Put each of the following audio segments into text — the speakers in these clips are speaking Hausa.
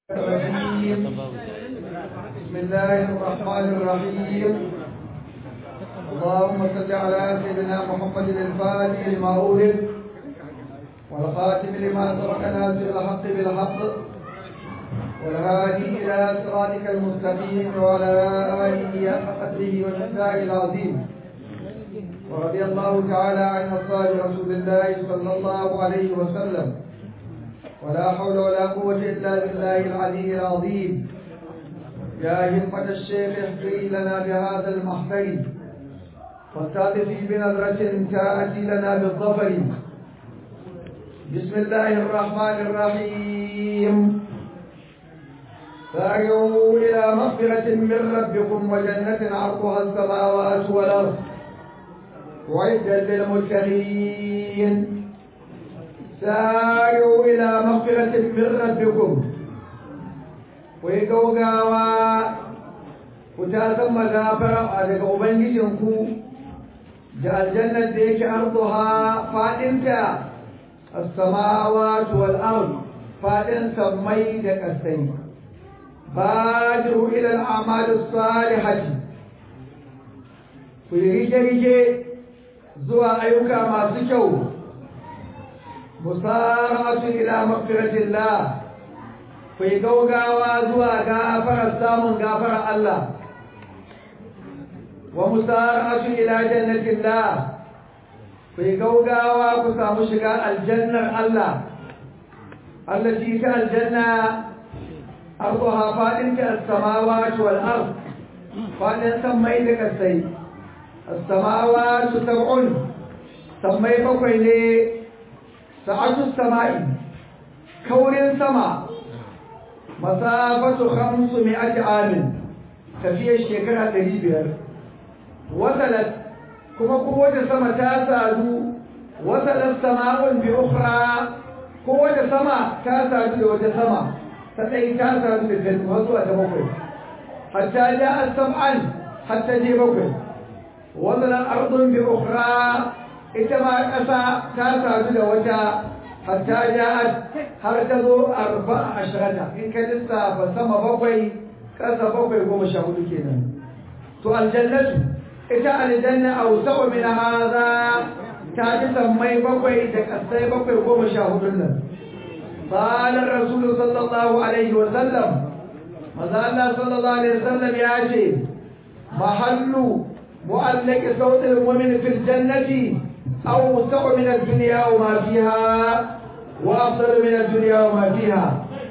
الرجيم بسم الله الرحمن الرحيم اللهم صل على سيدنا محمد الفاتح لما أولد والخاتم لما سبق ناصر الحق بالحق والهادي إلى صراطك المستقيم وعلى آله حق قدره ومقداره العظيم ورضي الله تعالى عن أصحاب رسول الله صلى الله عليه وسلم ولا حول ولا قوة إلا بالله العلي العظيم يا همة الشيخ احفري لنا بهذا المحفل والتالفي بنظرة تأتي لنا بالظفر بسم الله الرحمن الرحيم سارعوا إلى مغفرة من ربكم وجنة عرضها السماوات والأرض وعدا للمتقين سارعوا إلى مغفرة من ربكم ويقوقاوا وتاسم مغافرة daga Ubangijinku da aljannar da yake arduha faɗinta as-samawati wal ard faɗin sammai da ƙasai badiru ila al-a'mal as-salihati ku rige-rige zuwa ayyuka masu kyau musara'atu ila maghfiratillah ku yi gaugawa zuwa gafarar samun gafarar Allah wa musara'atu ila jannatillah ku yi gaugawa ku samu shiga aljannar Allah allati ta aljanna arduha fadin ta as-samawati wal ard fadin sammai da kasai as-samawati sab'un sammai bakwai ne sa'atu sama'i kaurin sama masafatu khamsu mi'ati amin tafiyar shekara ɗari biyar wasalat kuma kowace sama ta sadu wasalat sama'un bi ukhra kowace sama ta sadu da wata sama ta ɗai ta sadu da ta har zuwa ta bakwai hatta ja'a sam'an hatta je bakwai wasalat ardun bi ukhra ita ma ƙasa ta sadu da wata hatta ja'at har ta zo arba'a ashrata in ka lissafa sama bakwai ƙasa bakwai goma sha hudu kenan to aljannatu ita aljanna awsa'u min hadha ta ji sammai bakwai da ƙasai bakwai goma sha hudun nan qala rasul sallallahu alaihi wa sallam maza Allah sallallahu alaihi wa sallam ya ce mahallu mu'allaqi sautil mu'min fil jannati أوسع من الدنيا وما فيها وأفضل من الدنيا وما فيها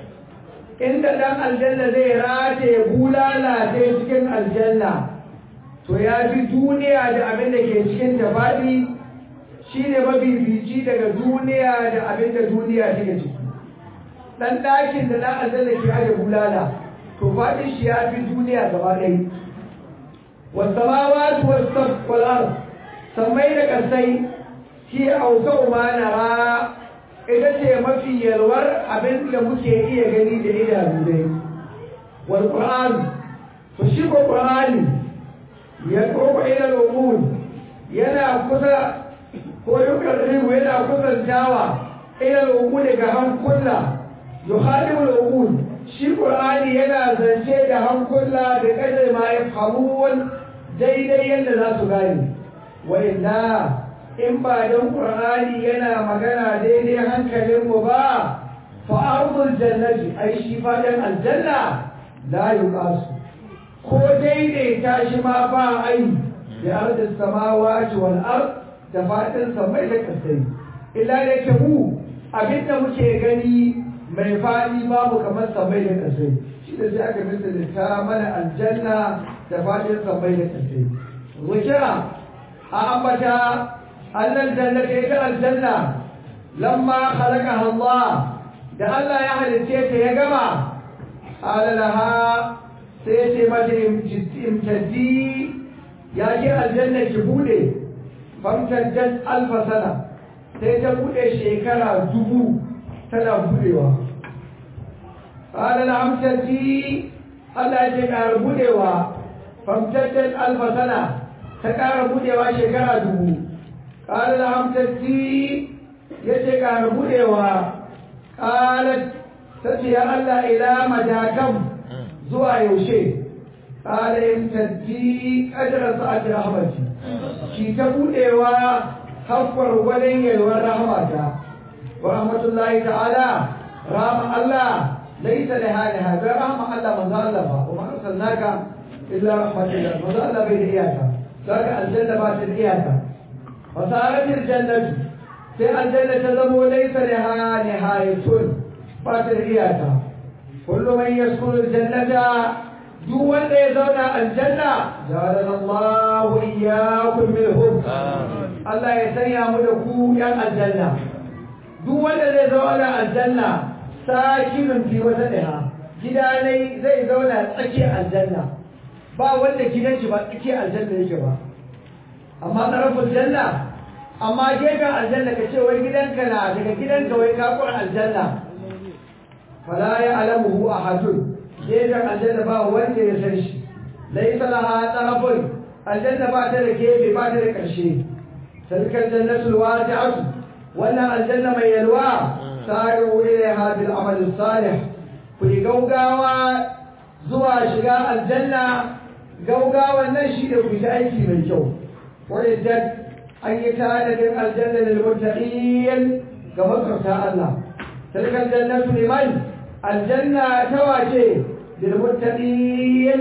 إن دم الجنة زي راتي بولا لا تسكن الجنة to ya fi duniya da abin da ke cikin ta faɗi shi ne mafifici daga duniya da abin da duniya take ciki ɗan ɗakin da ɗan aljanna ke aje bulala to faɗin shi ya fi duniya gaba ɗaya wasu samawatu wasu wal'ar sammai da ƙasai shi auka umanara ita ce mafi yalwar abin da muke iya gani da idanu dai wal qur'an to shi ko qur'ani ya koko ila al yana kusa ko yukarribu yana kusantawa ila al ga hankula yukhadimu al shi qur'ani yana zance da hankula da kadar ma yafhamun daidai yadda za su gane wa illa in ba don ƙur'ani yana magana daidai hankalinmu ba fa ardul jannati ai shi fadan aljanna la yuqasu ko daidaita shi ma ba ai da ardis samawati wal ard da fadin samai da kasai illa da ke mu abinda muke gani mai fadi babu kamar samai da kasai shi da sai aka misali ta mana aljanna da fadin samai da kasai wajira a ambata أن الجنة إلى الجنة لما خلقها الله ده الله يحل السيسة يا جماعة قال لها سيسة مدى امتدي يا جي الجنة جبولي فامتدت ألف سنة سيسة بولي شيكرا دبو تنا بوليوا قال لها امتدي الله يجي بوليوا فامتدت ألف سنة تكار بوليوا شيكرا دبو قال لهم تجي yace ƙara buɗewa ƙalat tace ya Allah ila madakan zuwa yaushe qala in taddi qadra sa'ati rahmati ki ta budewa haffar gwadon yalwar rahmata wa rahmatullahi ta'ala rahma Allah laysa laha hada rahma Allah manzo Allah ba kuma arsalnaka illa rahmatan manzo Allah bai da iyaka saka aljanna ba ta da iyaka fasarat aljannatu sai aljanna ta zamo laysa laha nihayatun ba ta da iyaka kullu man yaskunu aljannata duk wanda ya zauna aljanna ja'alana Allahu iyyakum minhum Allah ya sanya mu da ku yan aljanna duk wanda zai zauna aljanna sakinun fi wata ɗaya gida ne zai zauna tsakiyar aljanna ba wanda gidan shi ba tsakiyar aljanna yake ba amma tsarafin janna amma gefen aljanna ka ce wai gidanka na daga gidanka wai kakon aljanna fala ya alamuhu ahadun gefen aljanna ba wanda ya san shi laisa laha tsarafin aljanna ba ta da gefe ba ta da ƙarshe tilkal jannatul wasi'atu wannan aljanna mai yalwa sa'u ilaiha bil amal salih ku yi gaugawa zuwa shiga aljanna gaugawan nan shi da ku yi aiki mai kyau wadda an yi tanadin aljanna lil muttaqin ga makarta Allah tilkal jannatu liman aljanna ta wace lil muttaqin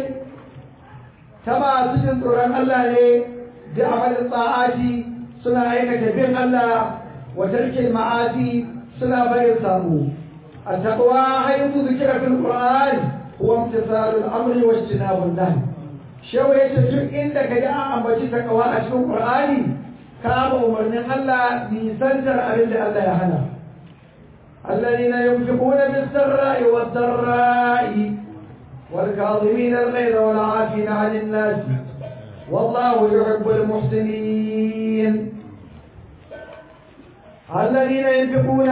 ta masu jin tsoron Allah ne da amalin tsa'ati suna aikata bin Allah wa tarkin ma'asi suna barin samu التقوى حيث ذكر في القرآن هو امتثال الأمر واجتناب النهي شو يتجر إنك جاء أم بجي تقوى أشكو القرآن كام أمرنا الله بيسنجر أرد الله يحنى الذين ينفقون بالسراء والضراء والكاظمين الغيظ والعافين عن الناس والله يحب المحسنين الذين ينفقون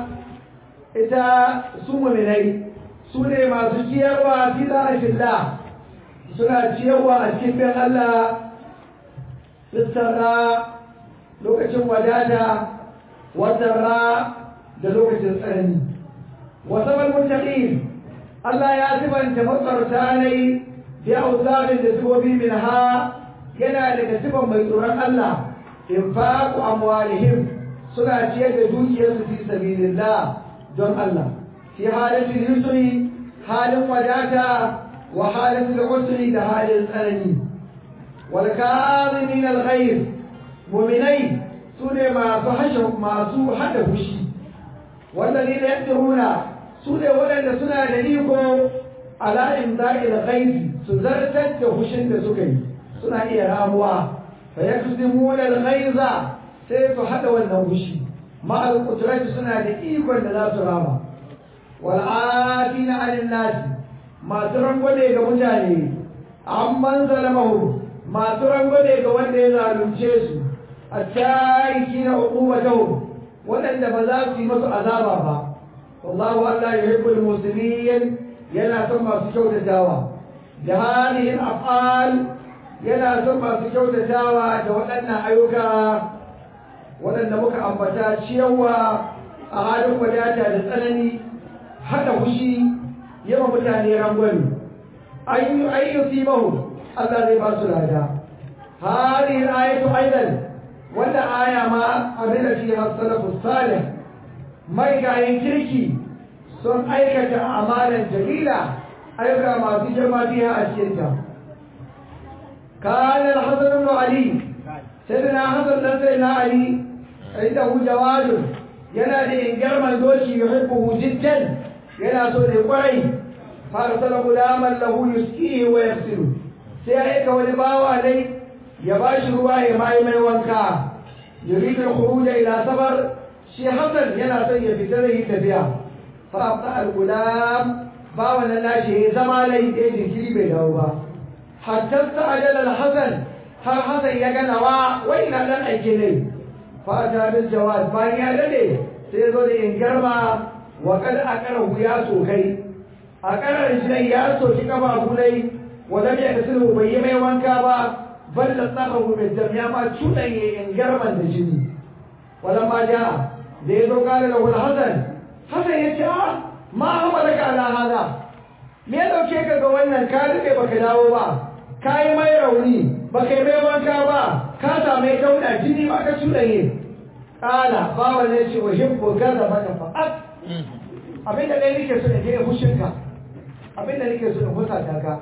ita su muminai su ne masu ciyarwa fi za'afillah suna ciyarwa a cikin bin Allah lissarra lokacin wadata wadarra da lokacin tsanani wasa malmuttaqin Allah ya sibanta matsarta ne bi auzarin da sibobi min ha yana daga sifan mai tsoron Allah infaqu amwalihim suna ciyar da dukiyarsu fi sabilillah don Allah fi halatul yusri halin wadata wa halatul usri da halin tsanani wal kazimin al ghayr mu'minai sune masu hashe masu hada fushi والذين يقدرون سورة ولد سنة لديكم على إمضاء الغيث سزرتت فشن سكي سنة إيه راموا فيكذبون الغيظ سيف حدا والنوشي مع القدرة سنة لإيكم لا سراما والعافين عن الناس ما ترنقوا ليك مجاني عمن ظلمهم ما ترنقوا ليك وانده ظالم جيسو التائكين عقوبتهم waɗanda ba za su yi masu azaba ba wallahu Allah ya hibbul muslimin yana son masu kyautatawa da halihin af'al yana son masu kyautatawa da waɗannan ayyuka waɗanda muka ambata ciyarwa a halin wadata da tsanani haɗa fushi yawa mutane rangwani ayyuki mahu Allah zai ba su lada halihin ayatu aidan wanda aya ma amina fi salafu salih mai gayin kirki sun aikata amalan jalila ayyuka masu girma biya a cikinta كان الحسن بن علي سيدنا حسن بن سيدنا علي عنده جواد ينادي إن جرم دوشي يحبه جدا ينا سوري قري فارسل غلاما له يسقيه ويغسله سيأيك ولباوى عليه ya ba shi ruwa ya mai mai wanka yuridul khuruj ila safar shi hasan yana son ya fita da yi tafiya fa abta al gulam ba wannan nashi ya zama lai da jinkiri bai dawo ba hatta sa'adal al hasan har hasan ya ga nawa wai na dan aike ne fa ta bil jawad bayan ya dade sai zo da in garma wa kad akarahu ya sokai a karar shi ya soki kafa gulai wa lam yakasiru bai yi mai wanka ba بل لطخه بالدم يا ما تشوني إن جرما الجني ولما جاء ليدو قال له الحسن حسن يتعى ma hamalaka ala hada me ya dauke ka ga wannan ka rike baka dawo ba ka yi mai rauni baka yi mai wanka ba ka same dauda jini ba ka cuɗanye kala bawa ne ce wa hibbu gaza baka fa'at abinda dai nake so da ke fushinka abinda nake so da fusata ka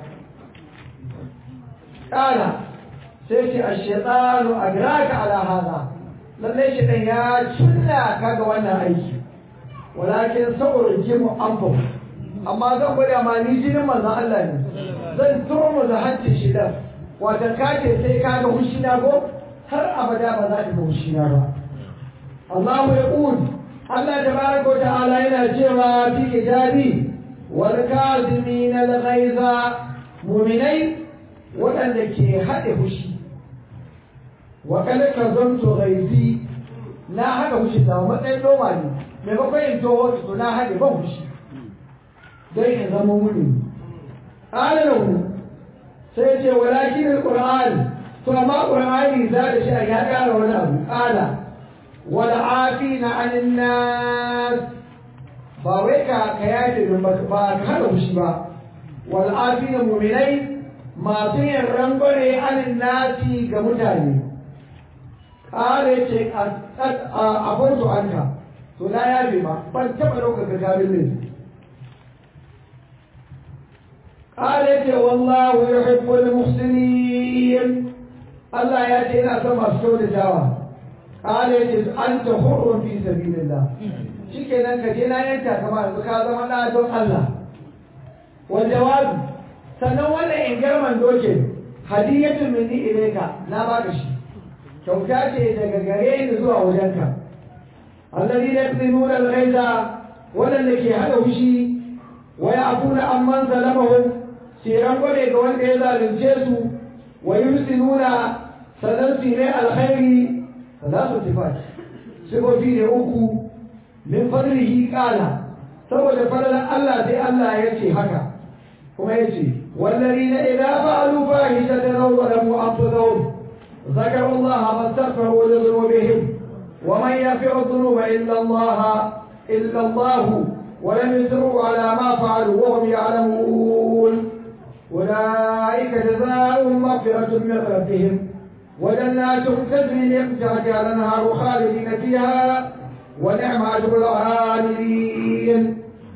kala sai ce ash-shaytanu agraka ala hada lalle shi dan ya cinna ka ga wannan aiki walakin sa'urjimu anfu amma zan gwada ma ni jinin manzon Allah ne zan turmu da hancin shi dan wata kace sai ka ga hushina ko har abada ba za ka ga hushina ba Allah ya qul Allah tabaraka wa ta'ala yana cewa fi kitabi wal kazimin al ghaiza mu'minai waɗanda ke haɗe hushi wa kada ka zanto ghaizi na haɗa hushi ta matsayin noma ne maimakon in toho to na haɗe ban hushi don in zama wuni alalahu sai ce walakin alquran to amma qur'ani za da shi ya ƙara wani abu ƙala wal afina anin nas ba wai ka ka yaje ba ba ka haɗa hushi ba wal afina mu'minai masu yin rangware anin nasi ga mutane ƙara ce a farko anka to na yabe ma ban taɓa ɗaukaka kabin ne ƙara ce wallahu ya hibbul muhsinin Allah ya ce yana son masu kyautatawa ƙara ce an ta hurun fi sabilillah shikenan ka je na yanka kama yanzu ka zama ɗa don Allah wal jawabi sannan wannan ingarman dokin hadiyatun minni ilayka na baka shi kyauta ce daga gare ni zuwa wajenka الذين يقتلون الغيظ ولن ke hada wushi wa ya'funa amman zalamahum siran gode ga wanda ya zalunce su wa yusinuna sanan su ne alkhairi salatu sifat sifofi ne uku min fadlihi qala saboda fadlan Allah sai Allah ya ce haka kuma ya ce والذين إذا فعلوا فاحشة أو ظلموا أنفسهم ذكروا الله فاستغفروا لذنوبهم ومن يغفر الذنوب إلا الله إلا الله ولم يسروا على ما فعلوا وهم يعلمون أولئك جزاؤهم مغفرة من ربهم وجنات تجري من تحتها الأنهار خالدين فيها ونعم أجر العاملين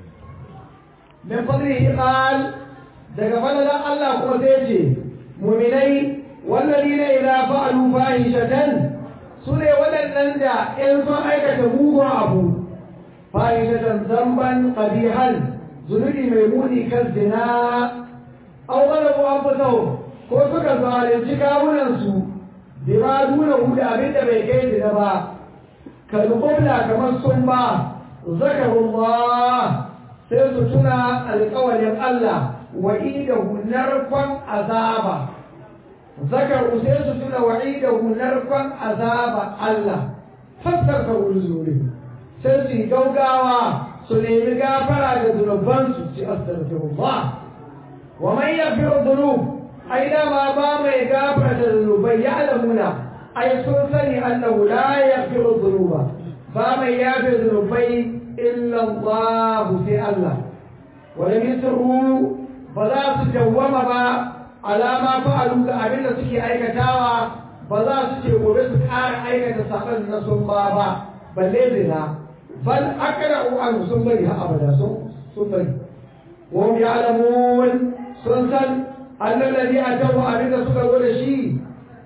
من فضله قال دقبل الله قوتيتي مؤمنين والذين إذا فعلوا فاحشة su ne waɗannan da in sun aikata mugun abu fahimtatan zamban ƙabihan zunubi mai muni kan zina an wani an fito ko suka zalunci kawunansu bi ma duna hudu abin da bai kai zina ba kalmubla kamar sun ba zakarullah sai su tuna alƙawalin Allah wa'idahu narkon azaba ذكروا سيسة وعيده نرفا عذاب الله فاستغفروا لذنوبهم سيسي جوجاوا سنيم غافرا لذنوبان سيسي أستغفر الله ومن يغفر الذنوب أين ما بام يغفر الذنوب يعلمون أي سنسني أنه لا يغفر الذنوب بام يغفر الذنوب إلا الله سي الله ولم يسروا فلا تجوم با alama fa'alu ga abin da suke aikatawa ba za su ce gobe su ƙara aikata saɓan na sun ba ba balle zina bal akara an sun bari har abada sun sun bari wa hum ya'lamun sun san annal ladhi atawu abin da suka zo da shi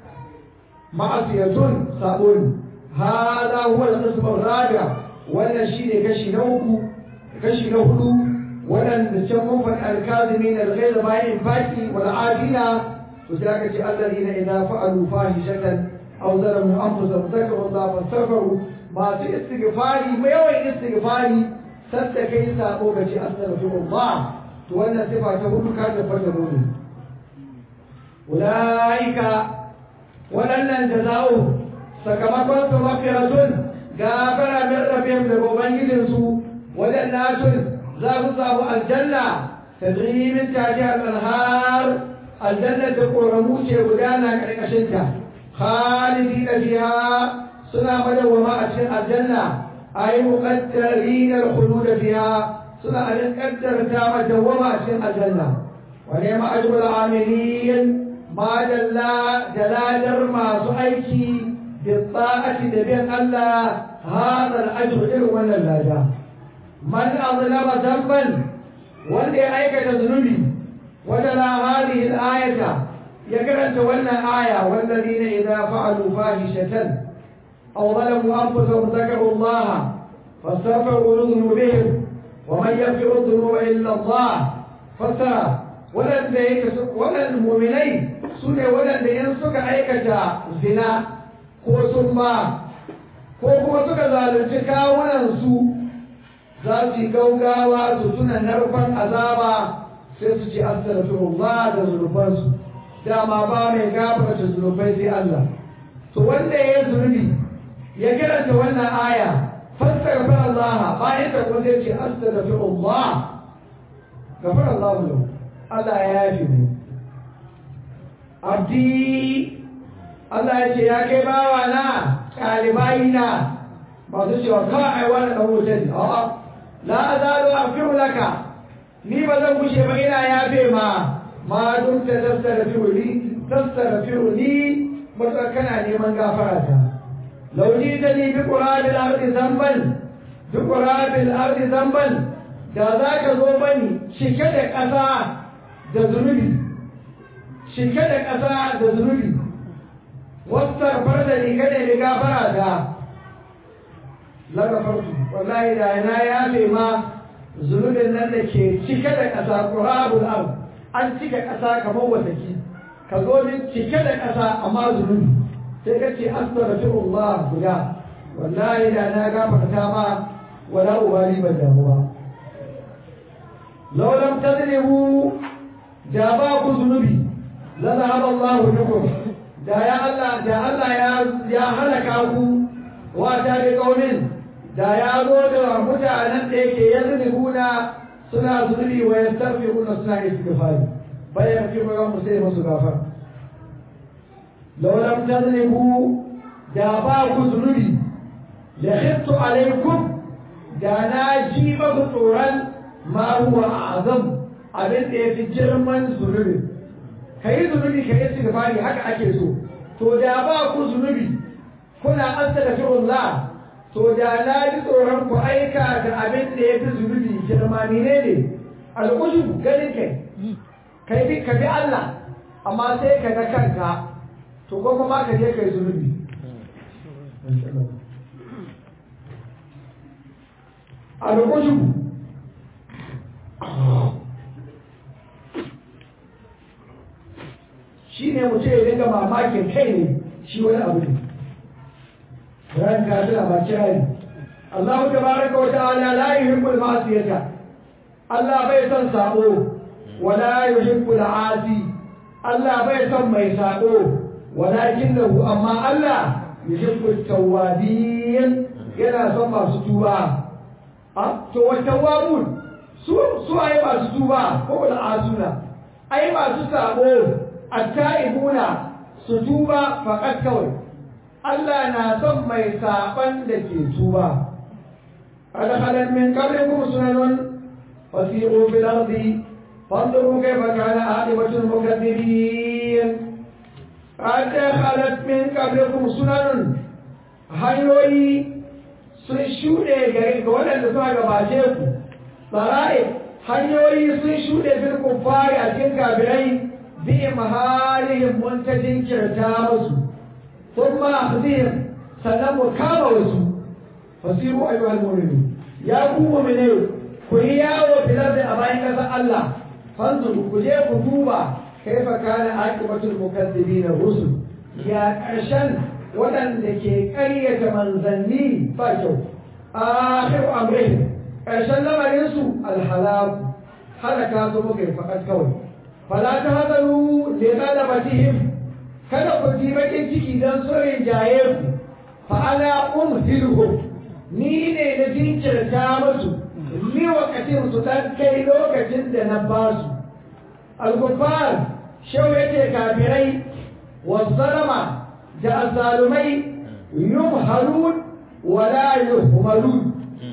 ma'asiyatun sabon hada huwa al-qism ar-rabi' wannan shine kashi na uku kashi na hudu waɗanda can mun faɗi alkazimin alghayr bayan infaki wal adina to sai aka ce alladina idza fa'alu fahishatan aw zalamu anfusahum zakaru Allah fastaghfiru masu istighfari mai yawan istighfari sadda kai sabo ga ce astaghfirullah to wannan sifa ta hudu ka tabbata dole ulaika waɗannan jaza'u sakamakon su mafiratun gafara min rabbihim daga ubangijinsu waɗannatun za ku samu aljanna tadri min tahtiha al-anhar aljanna da koramu ce gudana karkashin ta khalidina fiha suna madawama a cikin aljanna ay muqaddarin al-khulud fiha suna alin kaddarta ma dawwama a cikin aljanna wa ne ma ajrul amilin ma dalla daladar masu aiki bi ta'ati da bin Allah hada al-ajr irin wannan lada man azlama dhanban wanda ya aikata zunubi wadala hadhihi al-ayata ya karanta wannan aya wallazina idza fa'alu fahishatan aw zalamu anfusahum dhakaru Allah fastaghfiru dhunubihim ومن يغفر الذنوب الا الله فسرى ولن ولن المؤمنين سنة ولن in suka aikata zina ko summa ko kuma suka zalunci kawunan su za su yi gaugawa su tuna narkon azaba sai su ci astaghfirullah da zunubansu dama ba mai gafarta zunubai sai Allah to wanda ya zunubi ya karanta wannan aya فاستغفر الله ما يتقول ذلك أستغفر الله غفر الله له الله يافي عبدي الله يجي يا كباوانا كالباينا ما تشي وقاع ولا نموتن اه لا أزال أغفر لك ni ba zan gushe ba ina yafe ma ma duk ta tattara ni tattara ni mutum kana neman gafara ta لو جئتني بقراب الأرض ذنبا بقراب الأرض ذنبا da za ka zo bani cike da ƙasa da zunubi cike da ƙasa da zunubi wasu da ni kada ni gafara da lagafartu wallahi da na yafe ma zunubin nan da ke cike da ƙasa ƙurabul ard an cike ƙasa kamar wataki ka zo min cike da ƙasa amma zunubi sai ka ce astaghfirullah guda wallahi da na gafarta ma wala ubali ban damu ba law lam tadribu da ba ku zunubi la zahaba Allah bikum da ya Allah da Allah ya ya halaka ku wa ta bi qaumin da ya zo da mutanen da yake yazribuna suna zunubi wa yastaghfiruna suna istighfari bayan fi ga musu musu gafara لو لم تذنبوا داباكم ذنوبي لخفت عليكم دانا جيبك طورا ما هو أعظم abin da ya fi girman zunubi ka yi zunubi ka yi sigafari haka ake so to da ba ku zunubi kuna astaghfirullah to da na ji tsoron ku aika da abin da ya fi zunubi girma ne ne al'ujubu ganin kai kai ka bi Allah amma sai ka ga kanka to ko kuma ka je kai zunubi a lokacin shi ne mutum ya dinga mamakin kai ne shi wani abu ne ran ka tana ba kirari Allah tabaraka wa ta'ala la yuhibbul ma'siyata Allah bai son sabo wala yuhibbul 'asi Allah bai son mai sabo ولكنه أما الله يحب التوابين yana son masu tuba to wa tawabun su su ai masu tuba ko da asuna ai masu sabo attaibuna su tuba faqat kawai Allah na son mai saban da ke tuba kada halan min qablikum sunanun fasiru fil ardi fanzuru kayfa kana aqibatul mukaththibin قد خلت من قبلكم سنن hanyoyi sun shuɗe gare ga waɗanda suka gabace ku tsara'i hanyoyi sun shuɗe fil kuffari a cikin kafirai bi mahalihim mun ta jinkirta musu sun ma akhzihim sannan mu kama wasu fasiru ayyuhal mu'minu ya ku mu'mine ku yi yawo filar da a bayan ƙasar Allah fanzuru ku je ku duba كيف كان عاقبة المكذبين الرسل يا أرشن ولن لكي قرية منزلني فاجو آخر أمرهم أرشن لما ينسوا الحلال حركات مكر فقد كون فلا تهذلوا لغلبتهم kada ku ji bakin ciki don tsorin jaye ku fa ana umhilhum ni ne na jinkirta musu ni wakatin su dan kai lokacin da na basu al-kuffar shau yake kafirai wazzalama da azzalumai yumhalun wala yuhmalun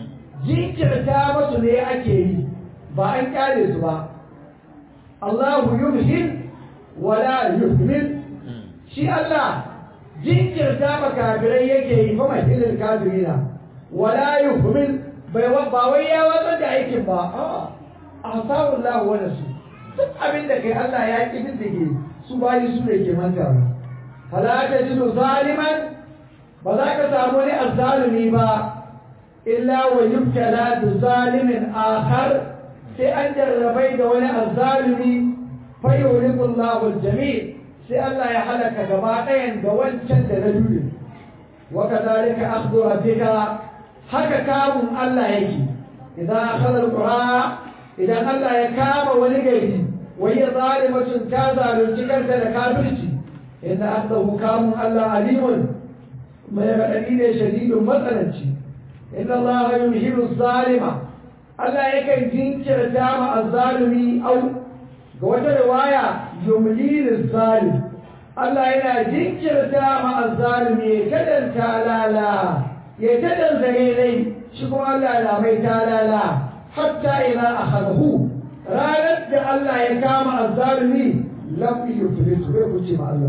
jinkirta masu ne ake yi ba an kyale su ba Allahu yumhin wala yuhmil shi Allah jinkirta ma kafirai yake yi fa mahilin kafirina wala yuhmil bai ba wai ya watsar da aikin ba a'a asarullahu wa nasu duk abin da kai Allah ya ki diddige su bayi su ne ke manta ba fala tajidu zaliman ba za ka samu ni azzalumi ba illa wa yubtala bi zalimin akhar sai an jarrabai da wani azzalumi fa yuhliku Allahu al-jami' sai Allah ya halaka gaba ɗayan da wancan da na dole wa kadhalika akhdhu rabbika haka kamun Allah yake idan akhadha al-qura idan Allah ya kama wani gari wa hiya zalimatun ta zalunci kanta da kafirci inna akhdahu kamun Allah alimun mai raɗaɗi ne shadidun matsananci inna Allah yumhilu zalima Allah yakan jinkirta ma azzalumi au ga wata riwaya yumlilu zalim Allah yana jinkirta ma azzalumi ya tadan talala ya tadan zare shi kuma Allah na mai talala hatta ila akhadahu ranar da Allah ya kama azzalumi lam yuflitu bai kuce ma Allah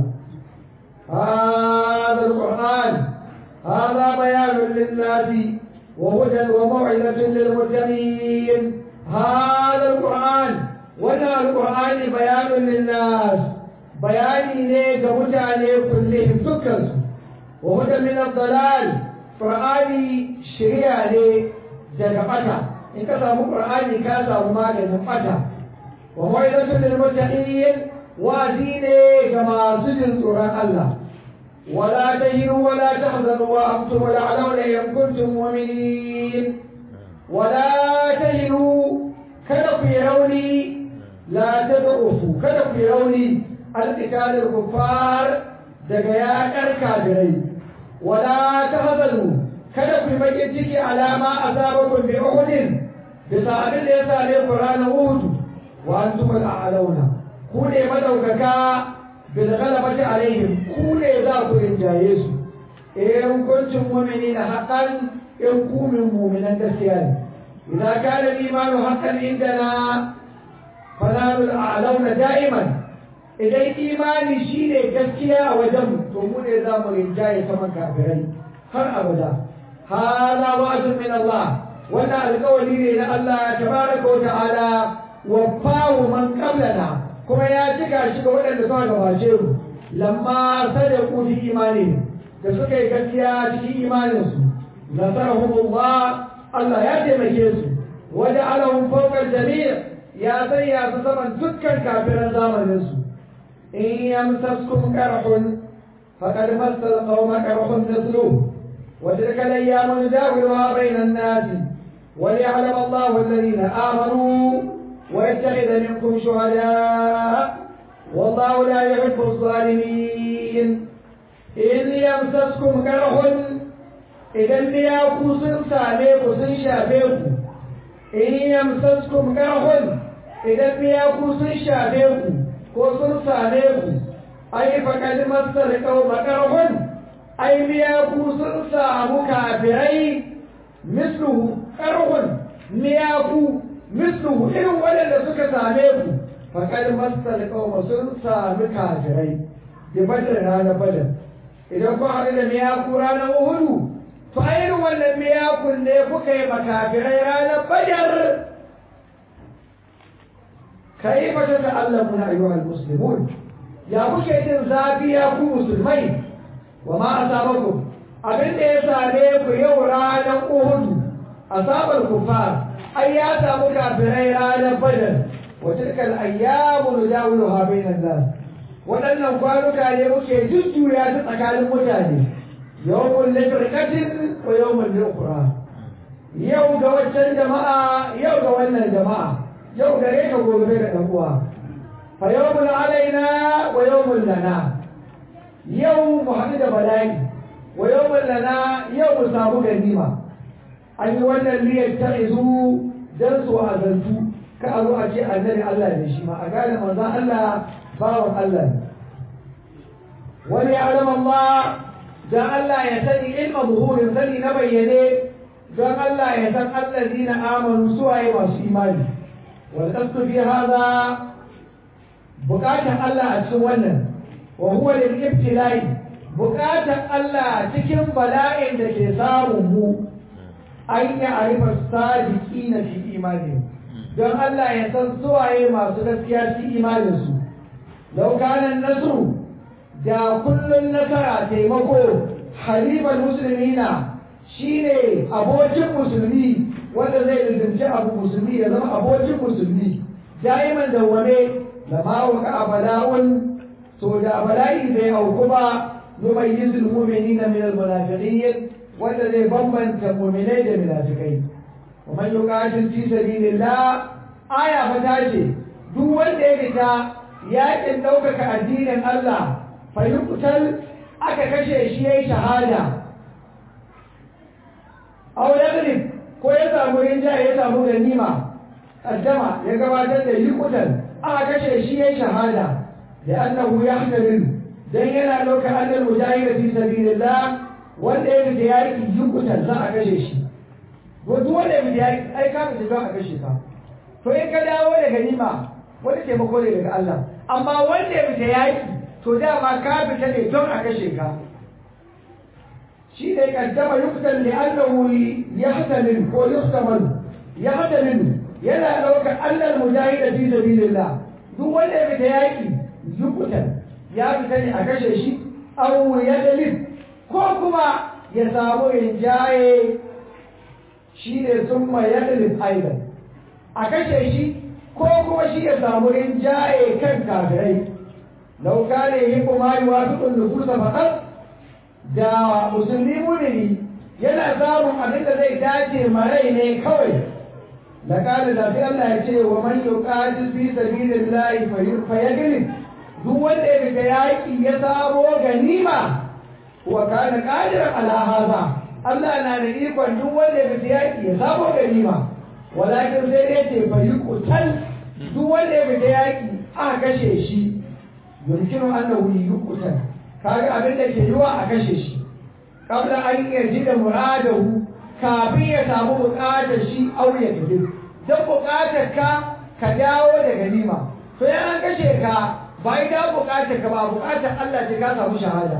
هذا القرآن هذا بيان للناس وهدى وموعظة للمتقين هذا القرآن ونا القرآن بيان للناس بيان ليك متعني كلهم سكر وهدى من الضلال قرآن شريعة لي جنبتا إن كتاب قرآن كتاب ما جنبتا وموعظة للمتقين وأديني كما سجن قرآن الله ولا تهنوا ولا تحزنوا وأنتم الأعلون إن كنتم مؤمنين ولا تهنوا kada ku yi rauni la ta da'ufu kada ku yi rauni alƙitalin kuffar daga yaƙar kafirai wala ta hazanu kada ku yi baƙin ciki alama a sabakon bi uhudin bisa abin da ya same ku ranar uhudu wa antum al'alauna ku ne madaukaka bil ghalabati alaihim ku ne za ku rinjaye su in kuntum mu'minina haqqan in ku min mu'minan gaskiya ne idza kana al-imanu haqqan indana fanalul a'launa da'iman idan imani shine gaskiya a wajen to mu ne za mu rinjaye saman kafirai har abada hada wa'dun min Allah wannan alƙawari ne na Allah tabaraka wa ta'ala wa man qablana kuma ya cika shi ga waɗanda suka gabace mu lamma sadaku fi imani da suka yi gaskiya cikin imaninsu nasarahumullah Allah ya taimake su waje alahum fawqa jami' ya sanya su saman dukkan kafiran zamanin su in yamsaskum qarhun faqad massal qawma qarhun mithluhu wa tilka al-ayyamu nudawiluha bayna an-nasi وليعلم الله الذين آمنوا ويتخذ منكم شهداء والله لا يحب الظالمين إذ يمسسكم كره إذا ليأكو سن ساميكو سن شافيكو إن يمسسكم كره إذا ليأكو سن شافيكو ko sun same ku ai fa kalmar sarkau makarhun ai miyaku sun samu kafirai misluhu karhun miyaku misluhu irin waɗanda suka same ku faƙar masar ƙauma sun sami kafirai da badar ranar badar idan kun haɗu da miyaku ranar uhudu to a irin wannan miyakun ne kuka yi makafirai ranar badar kai fata da Allah muna ayyuhal muslimun ya kuke jin zafi ya ku musulmai wa ma asabakum abin da ya same ku yau ranar uhudu asabar kufar ai ya samu kafirai ranar badar wa tilkal ayyamu nudawiluha bainan nas waɗannan kwanuka ne muke jujjuya ta tsakanin mutane yawmul lifrqatin wa yawmul liqra yau ga waccan jama'a yau ga wannan jama'a yau gare ka gobe da ɗan uwa fa yawmul alaina wa yawmul lana yau mu haɗu da bala'i wa yawmul lana yau mu samu ganima an yi wannan liyar ta izu don su azantu ka a zo a ce annabi Allah ne shi ma a gane manzon Allah bawan Allah ne wani ya alama Allah da Allah ya sani ilma buhurin sani na bayyane don Allah ya san allazina amanu suwaye masu imani wal qasdu fi hadha bukatan Allah a cikin wannan wa huwa lil ibtilai bukatan Allah cikin bala'in da ke samun mu an yi arifa sadiqina fi imani don Allah ya san suwaye masu gaskiya cikin imaninsu lau kana nasru da kullun nasara taimako halifar musulmina shine abokin musulmi wanda zai lizimci abu musulmi ya zama abokin musulmi da'iman dawwame da mawaka a bala'un to da bala'i zai auku ba numayyizul mu'minina min al-munafiqin wanda zai bambanta mu'minai da munafikai wa man yuqatil fi sabilillah aya fa ta ce duk wanda ya fita yakin ɗaukaka addinin Allah fa yuqtal aka kashe shi yayi shahada aw yaghlib ko ya samu rinjaye ya samu ganima qaddama ya gabatar da yuqtal aka kashe shi yayi shahada da annahu yahtamil dan yana ɗauka annal mujahid fi sabilillah wanda ya fita yaki yuqtal za a kashe shi duk wanda ya fita yaki ai ka fita don a kashe ka to in ka dawo da ganima wani taimako ne daga Allah amma wanda ya fita yaki to dama ka fita ne don a kashe ka shi ne kaddama yuktan li annahu yahtamil ko yuhtamal yahtamil yana ɗaukar Allah mujahid fi sabilillah duk wanda ya fita yaki yuktan ya fita ne a kashe shi aw yadlib ko kuma ya samu rinjaye shi ne summa yadlib aidan a kashe shi ko kuma shi ya samu rinjaye kan kafirai lau kane yi kuma yi wasu ɗundukusa faɗar da musulmi mumini yana samun abin da zai dace marai ne kawai da kane da fi Allah ya ce wa man yuqatil fi sabilillahi fa yaglib duk wanda ya fita yaƙi ya samo ganima wa kana qadiran ala hadha Allah na da ikon duk wanda ya fita yaƙi ya samo ganima walakin sai dai ce fa yuqtal duk wanda ya fita yaki aka kashe shi yumkinu annahu yuqtal kaga abin da ke yiwa a kashe shi kabla an yaji da muradahu kafin ya samu bukatar shi au ya tafi dan bukatar ka ka dawo da ganima to ya an kashe ka ba ida bukatar ka ba bukatar Allah ce ka samu shahada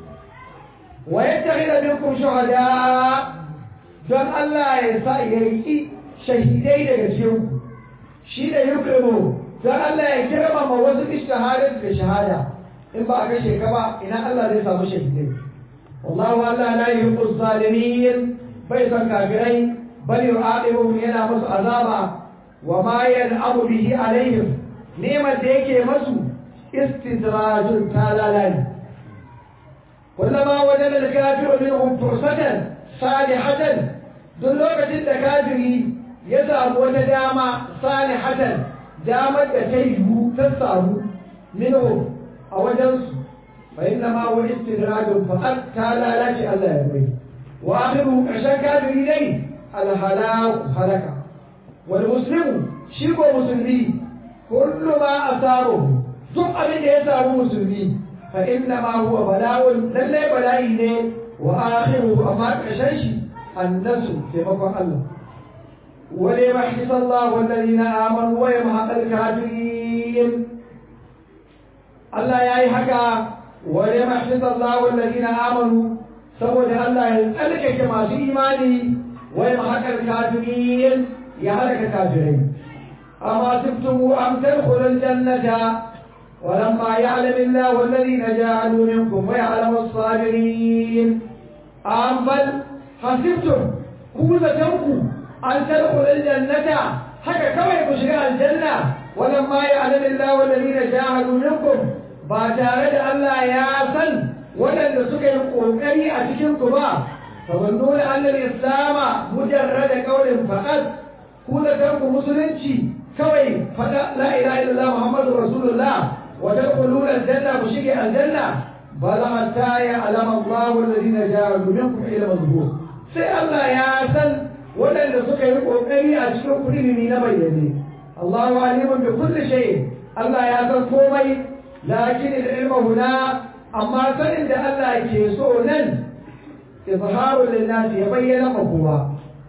wa yattakhidha minkum shuhada don Allah ya sa yayi shahidai daga cikin shi da yukrimu don Allah ya girmama wasu ishtihadin da shahada in ba a kashe ka ba ina Allah zai samu shahidai wallahu Allah la yuhibbu zalimin bai san kafirai bal yu'aqibuhum yana musu azaba wa ma yan'amu bihi alaihim neman da yake masu istidrajun talalani kullama wajada al-kafiru minhum fursatan salihatan duk lokacin da kafiri ya samu wata dama salihatan damar da ta yiwu ta samu minhu a wajensu fa inna ma huwa istidrajun faqat ta lalace Allah ya bai wa akhiru ƙarshen kafiri dai alhalaku halaka wal muslimu shi ko musulmi kullu ma asabahu duk abin da ya samu musulmi fa inna ma huwa bala'un lalle bala'i ne wa akhiru amma ƙarshen shi annasu taimakon Allah وليمحص الله الذين آمنوا ويمحق الكافرين الله يا حكا وليمحص الله الذين آمنوا سبود الله يسألك كما في إيماني ويمحق الكافرين يا هلك الكافرين أما تبتم أم تدخلوا الجنة ولما يعلم الله الذين جاهدوا منكم ويعلم الصابرين أم بل حسبتم كوزتكم an tadkhulul jannata haka kawai ku shiga aljanna walamma ya'lamu Allahu alladhina jahadu minkum ba tare da Allah ya san waɗanda suka yi kokari a cikin ku ba fa nuna anna al-islama mujarrad qawlin faqat ku da kanku musulunci kawai fada la ilaha illallah muhammadur rasulullah wa tadkhuluna aljanna ku shige aljanna bal hatta ya'lamu Allahu alladhina jahadu minkum ila mazhur sai Allah ya san waɗanda suka yi ƙoƙari a cikin kuɗi na bayyane Allahu alimun bi kulli shay Allah ya san komai lakin al-ilmu huna amma sanin da Allah ke so nan izharu lin-nas ya bayyana ma kowa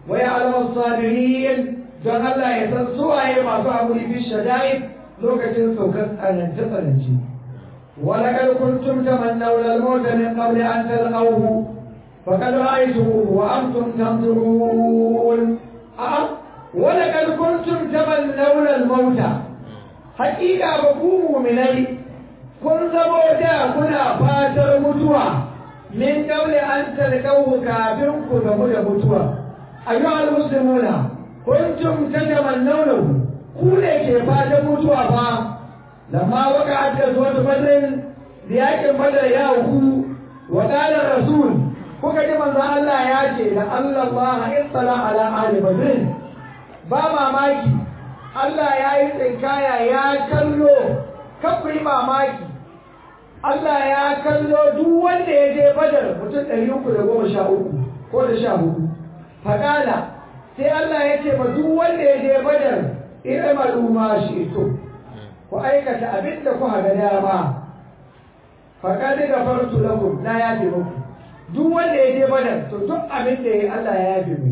wa ya'lamu as-sabirin don Allah ya san suwaye masu haƙuri fi shada'id lokacin saukar tsanance tsanance ولقد كنتم تمنون الموت من قبل أن تلقوه فقد رأيتموه وأنتم تنظرون أه ولقد كنتم تمنون الموت حقيقة بقوموا من أي kun zamo da kuna fatar mutuwa min qabli an talqahu kafin ku gamu da mutuwa ayyuhal muslimuna kuntum tatamannawnahu ku ne ke fatan mutuwa fa lamma waqa'at gazwat badr yakin badar ya hu wa qala rasul kuka ji manzo Allah ya ce la Allah istala ala ahli badr ba mamaki Allah ya yi tsinkaya ya kallo kan yi mamaki Allah ya kallo duk wanda ya je badar mutum ɗari uku da goma sha uku ko da sha hudu faƙala sai Allah ya ce ma duk wanda ya je badar ina maluma shi to ku aikata abin da kuka ga dama faƙaɗi ga fartu lakum na yafe muku duk wanda ya je badar to duk abin da ya yi Allah ya yafe mu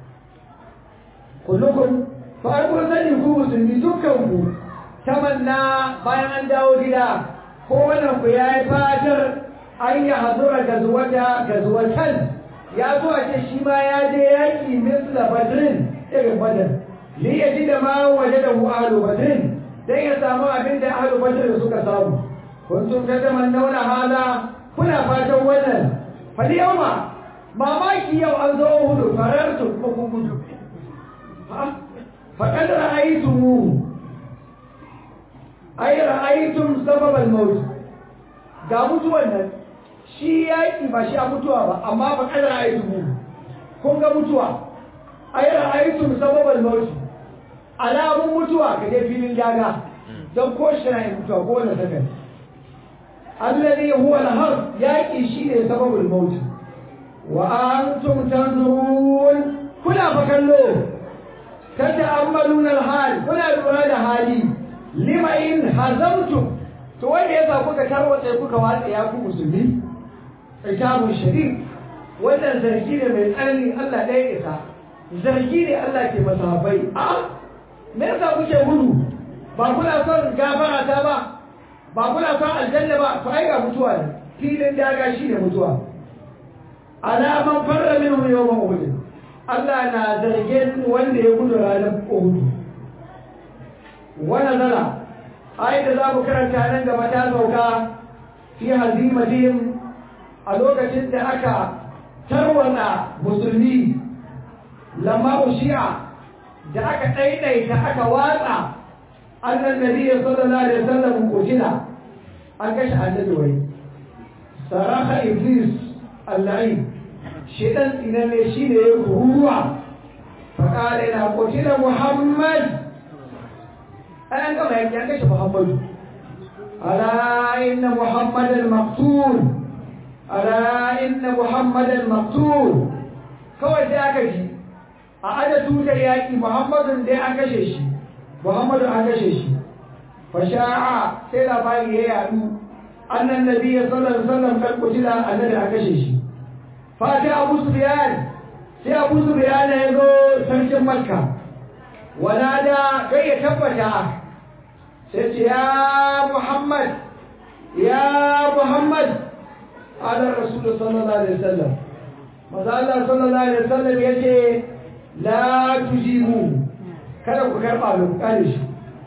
kullukum fa ai kun sani ku musulmi dukkan ku tamanna bayan an dawo gida ko wannan ku ya yi fatar an yi hazura gazuwata gazuwatan ya zo a ce shi ma ya je yaƙi misla badrin irin badar li ya ji da ma waje da ahlu badrin dan ya samu abin da ahlu badrin suka samu kuntum tatamannauna hala kuna fatan wannan fal yawma mamaki yau an zo hudu farartu ko kun gudu faqad ra'aytumuhu ai ra'aytum sababal maut ga mutuwan nan shi yaki ba shi a mutuwa ba amma ba kada ra'aytum kun ga mutuwa ai ra'aytum sababal maut alamun mutuwa ka je filin daga don ko shi na mutuwa ko wanda sakan alladhi huwa al-harb yaki shi ne sababul maut wa antum tanzurun kuna fa kallo tata'ammaluna al-hal kuna lura da hali lima in hazamtum to wanda yasa kuka tarwatsa kuka watsa ya ku musulmi kitabun sharif wannan zargi ne mai tsanani Allah ɗaya isa zargi ne Allah ke masahabai a me yasa kuke gudu ba kuna son gafara ta ba ba kuna son aljanna ba to ai ga mutuwa ne filin daga shi ne mutuwa ala man farra minhu yawma uhud Allah na zargin wanda ya gudu ranar uhud wani zara ai da za mu karanta nan gaba ta sauka fi hazimatihim a lokacin da aka tarwata musulmi lamma ushi'a da aka ɗaiɗaita aka watsa annan nabiyyi sallallahu alaihi wasallam kutila an kashe annabi wai saraka iblis allahi shedan tsinanne shine ya kuruwa فقال إذا قتل محمد أنا كما يكيش محمد ألا إن محمد المقتول ألا إن محمد المقتول kawai sai aka ji a aja tutar yaƙi muhammadun dai an kashe shi muhammadun an kashe shi fasha'a sai labari ya yadu annan nabi ya sallar sallar kan kutila annabi an kashe shi fati abu sufyan sai abu sufyan ya zo sarkin makka wala da kai ya tabbata sai ce ya muhammad ya muhammad ala rasul sallallahu alaihi wasallam maza Allah sallallahu alaihi wasallam yace la tujibu kada ku karba lu kare shi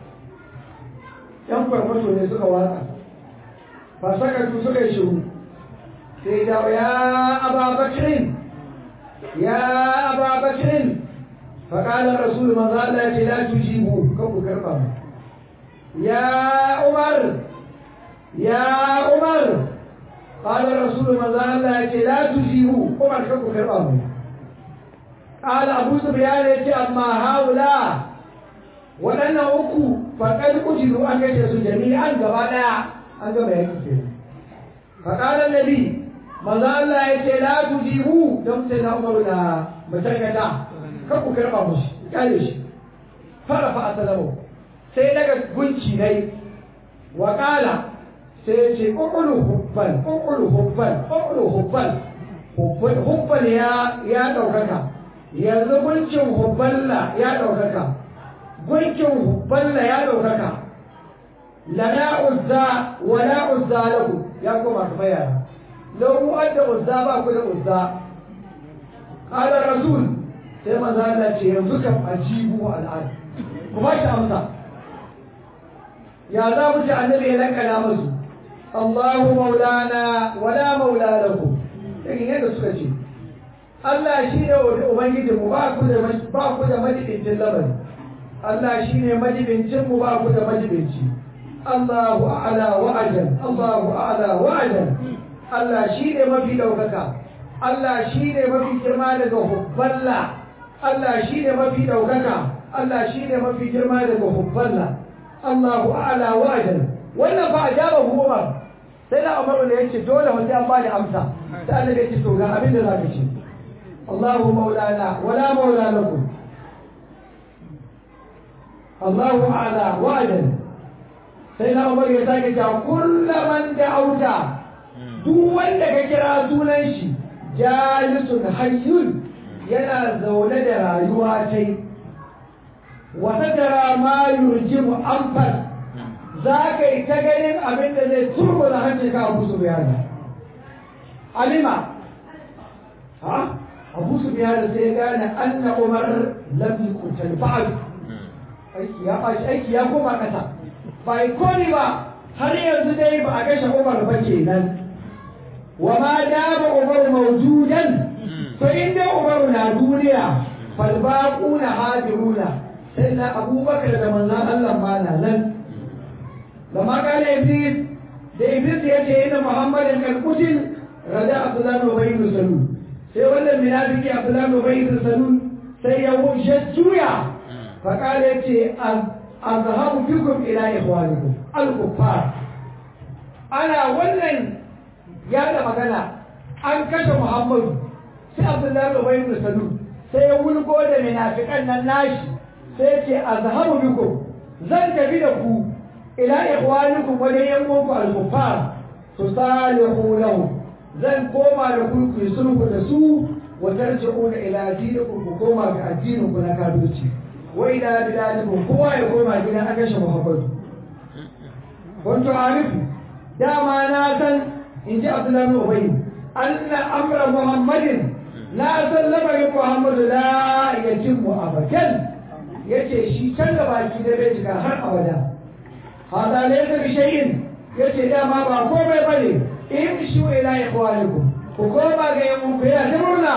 yan kwarmato ne suka watsa fasakatu suka yi shiru sai da ya ababakirin ya ababakirin faƙalar rasul maza Allah ya ce la tujibu kan ku karba mu ya umar ya umar قال الرسول ما زال الله لا تجيبوا عمر كم كرامه قال ابو سفيان يتي اما هؤلاء ودنا uku faqad ujiru an gaje su jami'an gaba daya an gaba yake ce faqala annabi manzo Allah yace la tujibu dan sai na Umar da mutarkata kan ku karba mushi kare shi fara fa asalamu sai daga gunci dai wa qala sai ce ƙuƙulu hubban ƙuƙulu hubban ƙuƙulu hubban hubban ya ya ɗaukaka yanzu gunkin hubballa ya ɗaukaka gunkin hubballa ya ɗaukaka lana uzza wala uzza lahu ya koma kuma yara lau mu adda uzza ba ku da uzza qala rasul sai manzo Allah ce yanzu kam ajibu al'ad kuma shi amsa ya za mu ji annabi ya lankana musu Allahu maulana wala maula lahu irin yadda suka ce Allah shi ne ubangiji mu ba ku da ba ku da majibincin lamari Allah shi ne majibincin mu ba ku da majibinci Allahu a'la wa ajal Allahu a'la wa ajal Allah shi ne mafi daukaka Allah shi ne mafi girma daga hubballa Allah shi ne mafi daukaka Allah shi ne mafi girma daga hubballa Allahu a'la wa ajal wannan fa ajaba Umar sai da Umar ne yace dole wanda an bani amsa sai Allah ya ce to ga abin da zaka ce Allahu maulana wala maula lakum Allahu a'la wa ajal sai na Umar ya sake ta kullaman da auta duk wanda ka kira sunan shi jalisun hayyun yana zaune da rayuwa tai wata tara ma yurjimu amfan za ka yi ta ganin abin da zai turbo da hancin ka abu su biyana alima ha abu su biyana sai ya gane anna umar lam yuqtal ba'd aiki ya bashi aiki ya koma kasa ba yi koni ba har yanzu dai ba a kashe umar ba kenan wa ma dama umar mawjudan to inda umar na duniya fal baquna hadiruna sai na abubakar da manzan Allah ma na nan da makala iblis da iblis ya ce yana muhammadin kalkutin rada abdullahi ubayi da salu sai wannan munafiki abdullahi ubayi da salu sai ya wuce juya fakala ya ce azhabu bikum ila ikhwanikum al-kuffar ana wannan ya da magana an kashe muhammadu sai abdullahi ubayi da salu sai ya wulgo da munafikan nan nashi sai ce azhabu bikum zan tafi da ku ila ikhwanikum wa da yan uwanku al-kuffar tusalihu lahu zan koma da ku ku sulhu da su wa tarji'una ila dinikum ku koma ga addinin ku na kafirci wa ila biladikum kowa ya koma gidan akashe muhammadu kuntu arifu dama na san in ji abdullahi bin ubay anna amra muhammadin na san lamarin muhammadu la yatimmu abadan yace shi can da baki da bai cika har abada hada ne da bishayin yace dama ba komai bane in shu ila ikhwanikum ku koma ga yan ku ya ta murna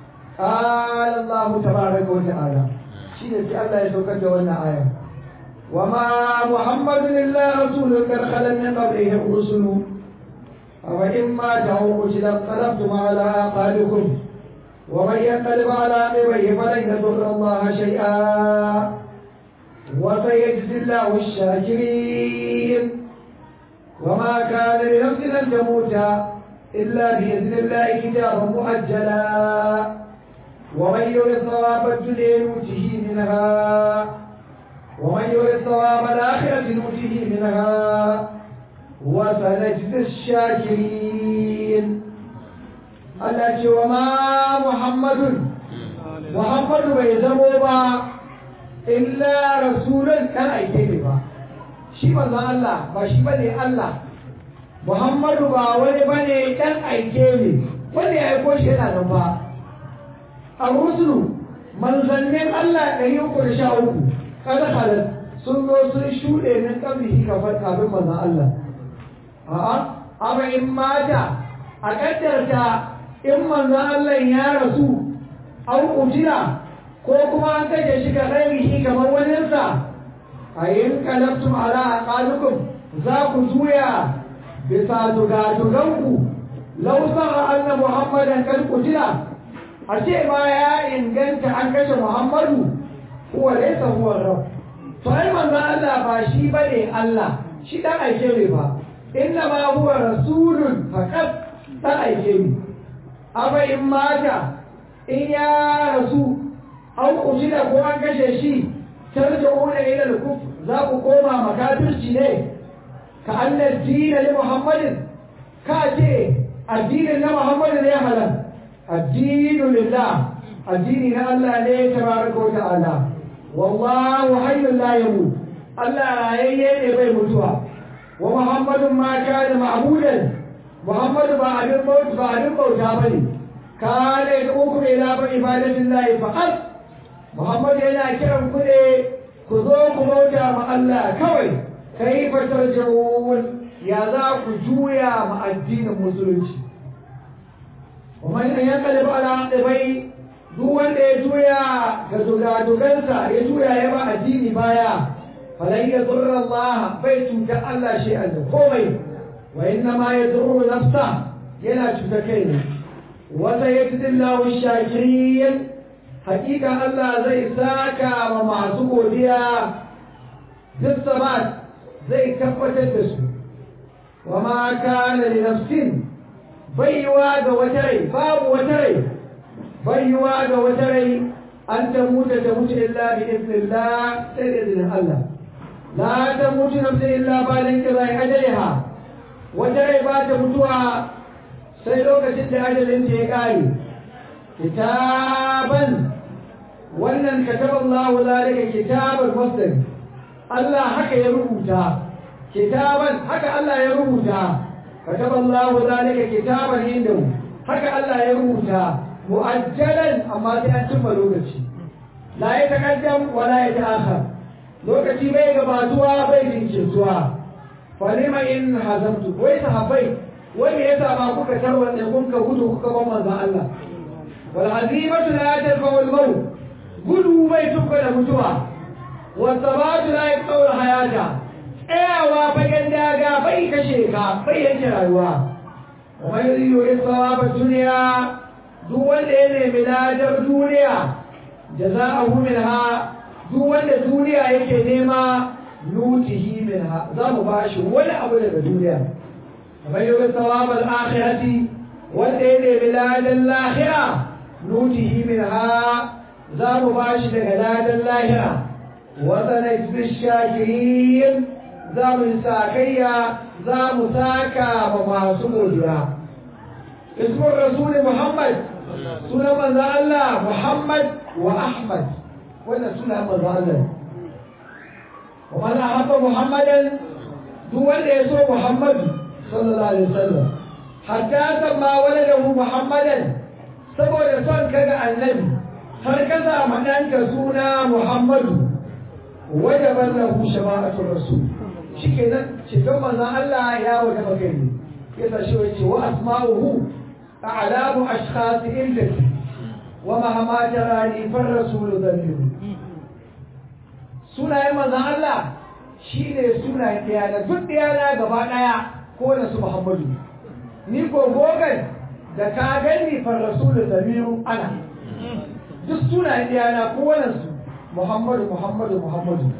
qala Allah tabaraka wa ta'ala shi ne sai Allah ya saukar da wannan aya wa ma muhammadun illa rasulun kar khalan min qablihi rusul aw imma ta'u ila qalabtum ala aqalikum ومن ينقلب على عقبيه فلن يضر الله شيئا وسيجزي الله الشاكرين وما كان لنفس ان تموت الا باذن الله كتابا مؤجلا ومن يرد ثواب الدنيا نؤته منها ومن يرد ثواب الاخره نؤته منها وسنجزي الشاكرين Allah ce wa ma Muhammadun Muhammadu bai zamo ba illa rasulun kan aike ne ba shi manzon Allah ba shi bane Allah Muhammadu ba wani bane dan aike ne wanda ya aiko shi yana nan ba a rusulu manzannin Allah ɗari uku da sha uku kada halar sun zo sun shuɗe min ƙabihi kafin kafin manzon Allah a'a amma in mata a ƙaddarta in manzon Allah ya rasu an kutila ko kuma an kashe shi ga ɗarihi kamar waninsa a yin kalabtum ala aqalukum za ku juya bisa dugaduganku lau sa'a anna muhammadan kan kutila a ce ma ya inganta an kashe muhammadu huwa laysa huwa rabb to ai manzon Allah ba shi bane Allah shi dan aike ne ba inna ma huwa rasulun faqat dan aike ne aba in mata in ya rasu an kujida ko an kashe shi tarja'una ila al-kufr za ku koma makafirci ne ka anna dina li muhammadin ka ce addinin na muhammadin ya halal addinu lillah addini na Allah ne tabaraka wa ta'ala wallahu hayyun la yamut Allah rayayye ne bai mutuwa wa muhammadun ma kana ma'budan muhammadu ba abin bauta ba abin bauta bane kana da uku ila ba ibadatillahi faqat muhammadu yana kiran ku ne ku zo ku bauta ma Allah kawai kai fatarjun ya za ku juya ma addinin musulunci kuma in ya kalli ba ala bai duk wanda ya juya ga dugadugansa ya juya ya ba addini baya falan ya zurra Allah bai cuta Allah shi da komai wa inna ma ya zurru nafsa yana cuta kai ne wata ya tidillahu shakirin hakika Allah zai saka ma masu godiya duk sabat zai tabbatar da su wa ma kana li nafsin baiwa ga wata rai babu wata rai baiwa ga wata rai an ta mutu ta mutu illa bi idnillah sai da izinin Allah la ta mutu nafsi illa ba da kirai ajaliha wata rai ba ta mutuwa sai lokacin da ajalin ta ya kare kitaban wannan kataballahu zalika kitaban masdar Allah haka ya rubuta kitaban haka Allah ya rubuta kataballahu zalika kitaban indahu haka Allah ya rubuta mu'ajjalan amma sai an cimma lokaci la ya taqaddam wa la ya ta'akhkhar lokaci bai gabatuwa bai jinkirtuwa fa lima in hazamtu wai sahabbai wai me yasa ba kuka tarwanda kun ka gudu kuka ban manzon Allah wal azimatu la tarfa wal maut gudu bai tuka da mutuwa wa sabatu la yaqul hayata tsayawa fagen daga bai kashe ka bai yanke rayuwa wa yuridu isawaba duniya duk wanda ya nemi ladar duniya jaza'ahu minha duk wanda duniya yake nema nutihi minha za mu bashi wani abu daga duniya kamar yau sawab al-akhirati wanda ya nemi ladar lahira nutihi minha za mu bashi daga ladar lahira wa sanajzi shakirin za mu sakayya za mu saka ma masu godiya ismur rasul muhammad sunan manzo Allah muhammad wa ahmad wannan sunan manzo Allah wa man ahabba muhammadan duk wanda ya so muhammadu sallallahu alaihi wasallam hatta samma waladahu muhammadan saboda son kaga annabi har ka samu ɗanka suna muhammadu wajaban lahu shafa'atul rasul shikenan cikin manzon Allah ya wajaba kai ne yasa shi wace wa asma'uhu a'lamu ashkhas illati wa mahama jarani far rasul damiru sunayen manzon Allah shine sunayen ɗaya duk ɗaya gaba ɗaya ko da su Muhammadu ni ko gogan da ka gani far rasul damiru ana duk sunayen ɗaya na kowane su Muhammadu Muhammadu Muhammadu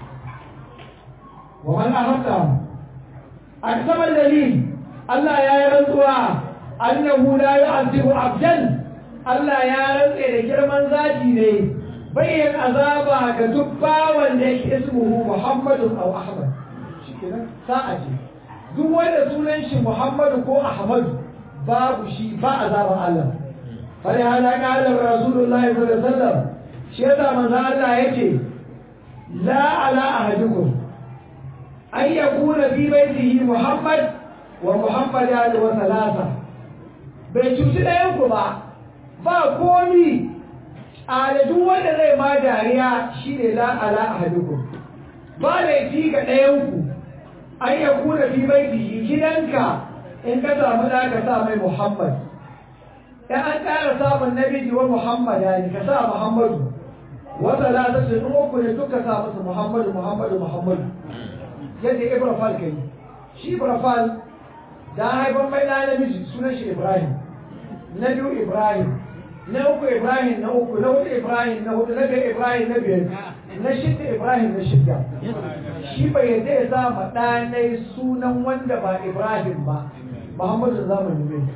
ومن أحبهم أقسم الدليل الله يا رزوا أنه لا يعذب عبدا الله يا رزوا إلى كرمان ذاتي لي بين عذابا كتبا وليك اسمه محمد أو أحمد ساعتي duk wanda sunan shi Muhammadu ko Ahmadu babu shi ba azaban Allah fari hada kalar Rasulullahi sallallahu alaihi wasallam shi yasa manzo Allah yake la ala ahadikum أن يكون في بيته محمد ومحمد آل وثلاثة بيتوتي da yanku ba ba komi a duk wanda zai ma dariya shine la ala ahadukum ba laifi ga ɗayanku an ya kuna fi baitihi gidanka in ka samu da ka sa mai Muhammad in an ƙara samun namiji wa Muhammad ne ka sa Muhammadu wata la ta ce uku ne duka sa musu Muhammadu Muhammadu Muhammadu yadda ibrafal kai shi ibrafal da haifan mai da namiji sunan shi ibrahim na biyu ibrahim na uku ibrahim na uku na hudu ibrahim na hudu na biyar ibrahim na biyar na shidda ibrahim na shidda shi bai yadda ya sa ma ɗanai sunan wanda ba ibrahim ba muhammadu zamani bai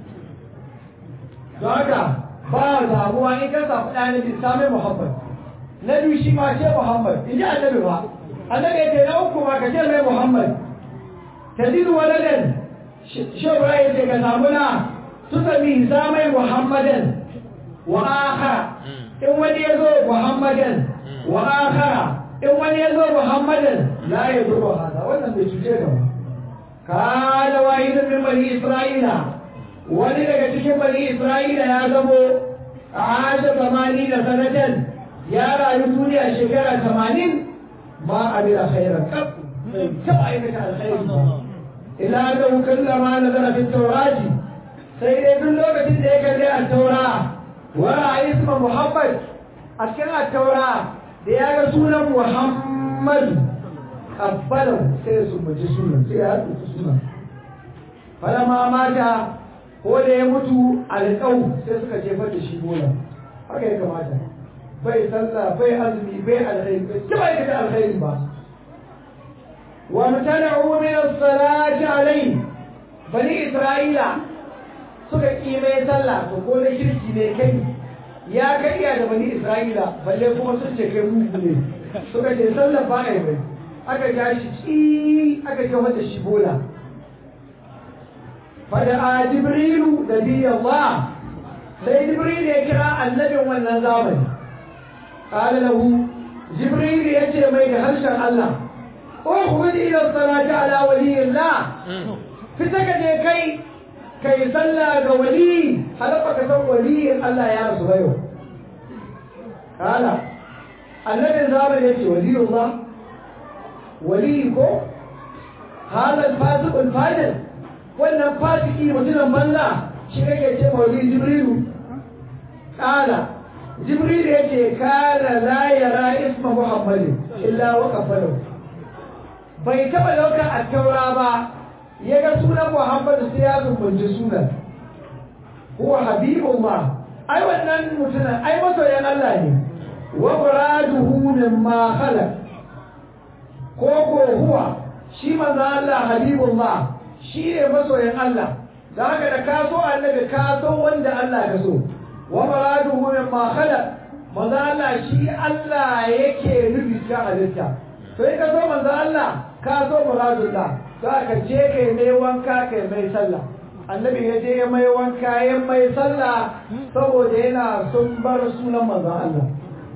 don haka ba zamuwa in ka samu ɗanabi sami muhammad na biyu shi ma ce muhammad in ji annabi ba annabi ya ce na uku ma ka ce mai Muhammad tadiru waladan shobra ya ce ka samu na su sami sa mai Muhammadan wa akhara in wani ya zo muhammadan wa akhara in wani ya zo muhammadan la ya zo hada wannan bai cuce ka ba kana wahidun min bani isra'ila wani daga cikin bani isra'ila ya zamo asha zamani da sanatan ya rayu duniya shekara tamanin ma abin khairan kaf bai taɓa aikata alkhairi ba ila annahu kallama nazara fi tawrati sai dai duk lokacin da ya kalli a taura wa ra'a isma muhammad a cikin a taura da ya ga sunan muhammadu kabbalan sai su mace sunan sai ya haɗu sunan falama mata ko da ya mutu alƙau sai suka jefar da shi bola haka ya kamata bai sallah bai azumi bai alkhairi bai taba aikata alkhairi ba wa mutana'u min as-salati alayhi bani isra'ila suka ƙi mai sallah to ko da kirki ne kai ya kai iya da bani isra'ila balle kuma sun ce kai mugu ne suka ce sallah ba ai bai aka ja shi ci aka kama da shi bola fada a jibrilu da biyan ba sai jibrilu ya kira annabin wannan zamani ƙala lahu jibrilu ya ce mai da harshen Allah o kuma ji ila salati ala waliyillah fita ka je kai kai sallah ga wali halafa ka san waliyin Allah ya rasu bayo ƙala annabin zamani ya ce waliyullah wali ko halal fasiqul fajir wannan fasiki mutumin banza shi kake ce mawali jibrilu kala jibrilu ya ce kana la yara isma muhammadin illa wa kafalu bai taba dauka a taura ba ya ga sunan muhammadu sai ya zumbunci sunan huwa habibullah ai wannan mutumin ai masoyan Allah ne wa muraduhu mimma khalaq ko ko huwa shi manzo Allah habibullah shi ne masoyin Allah da haka da ka so annabi ka so wanda Allah ka so wa muraduhu min ma khalaq manzo Allah shi Allah yake nufi ta halitta to in ka so manzo Allah ka so muradullah za ka je kai mai wanka kai mai sallah annabi ya je ya mai wanka ya mai sallah saboda yana sun bar sunan manzo Allah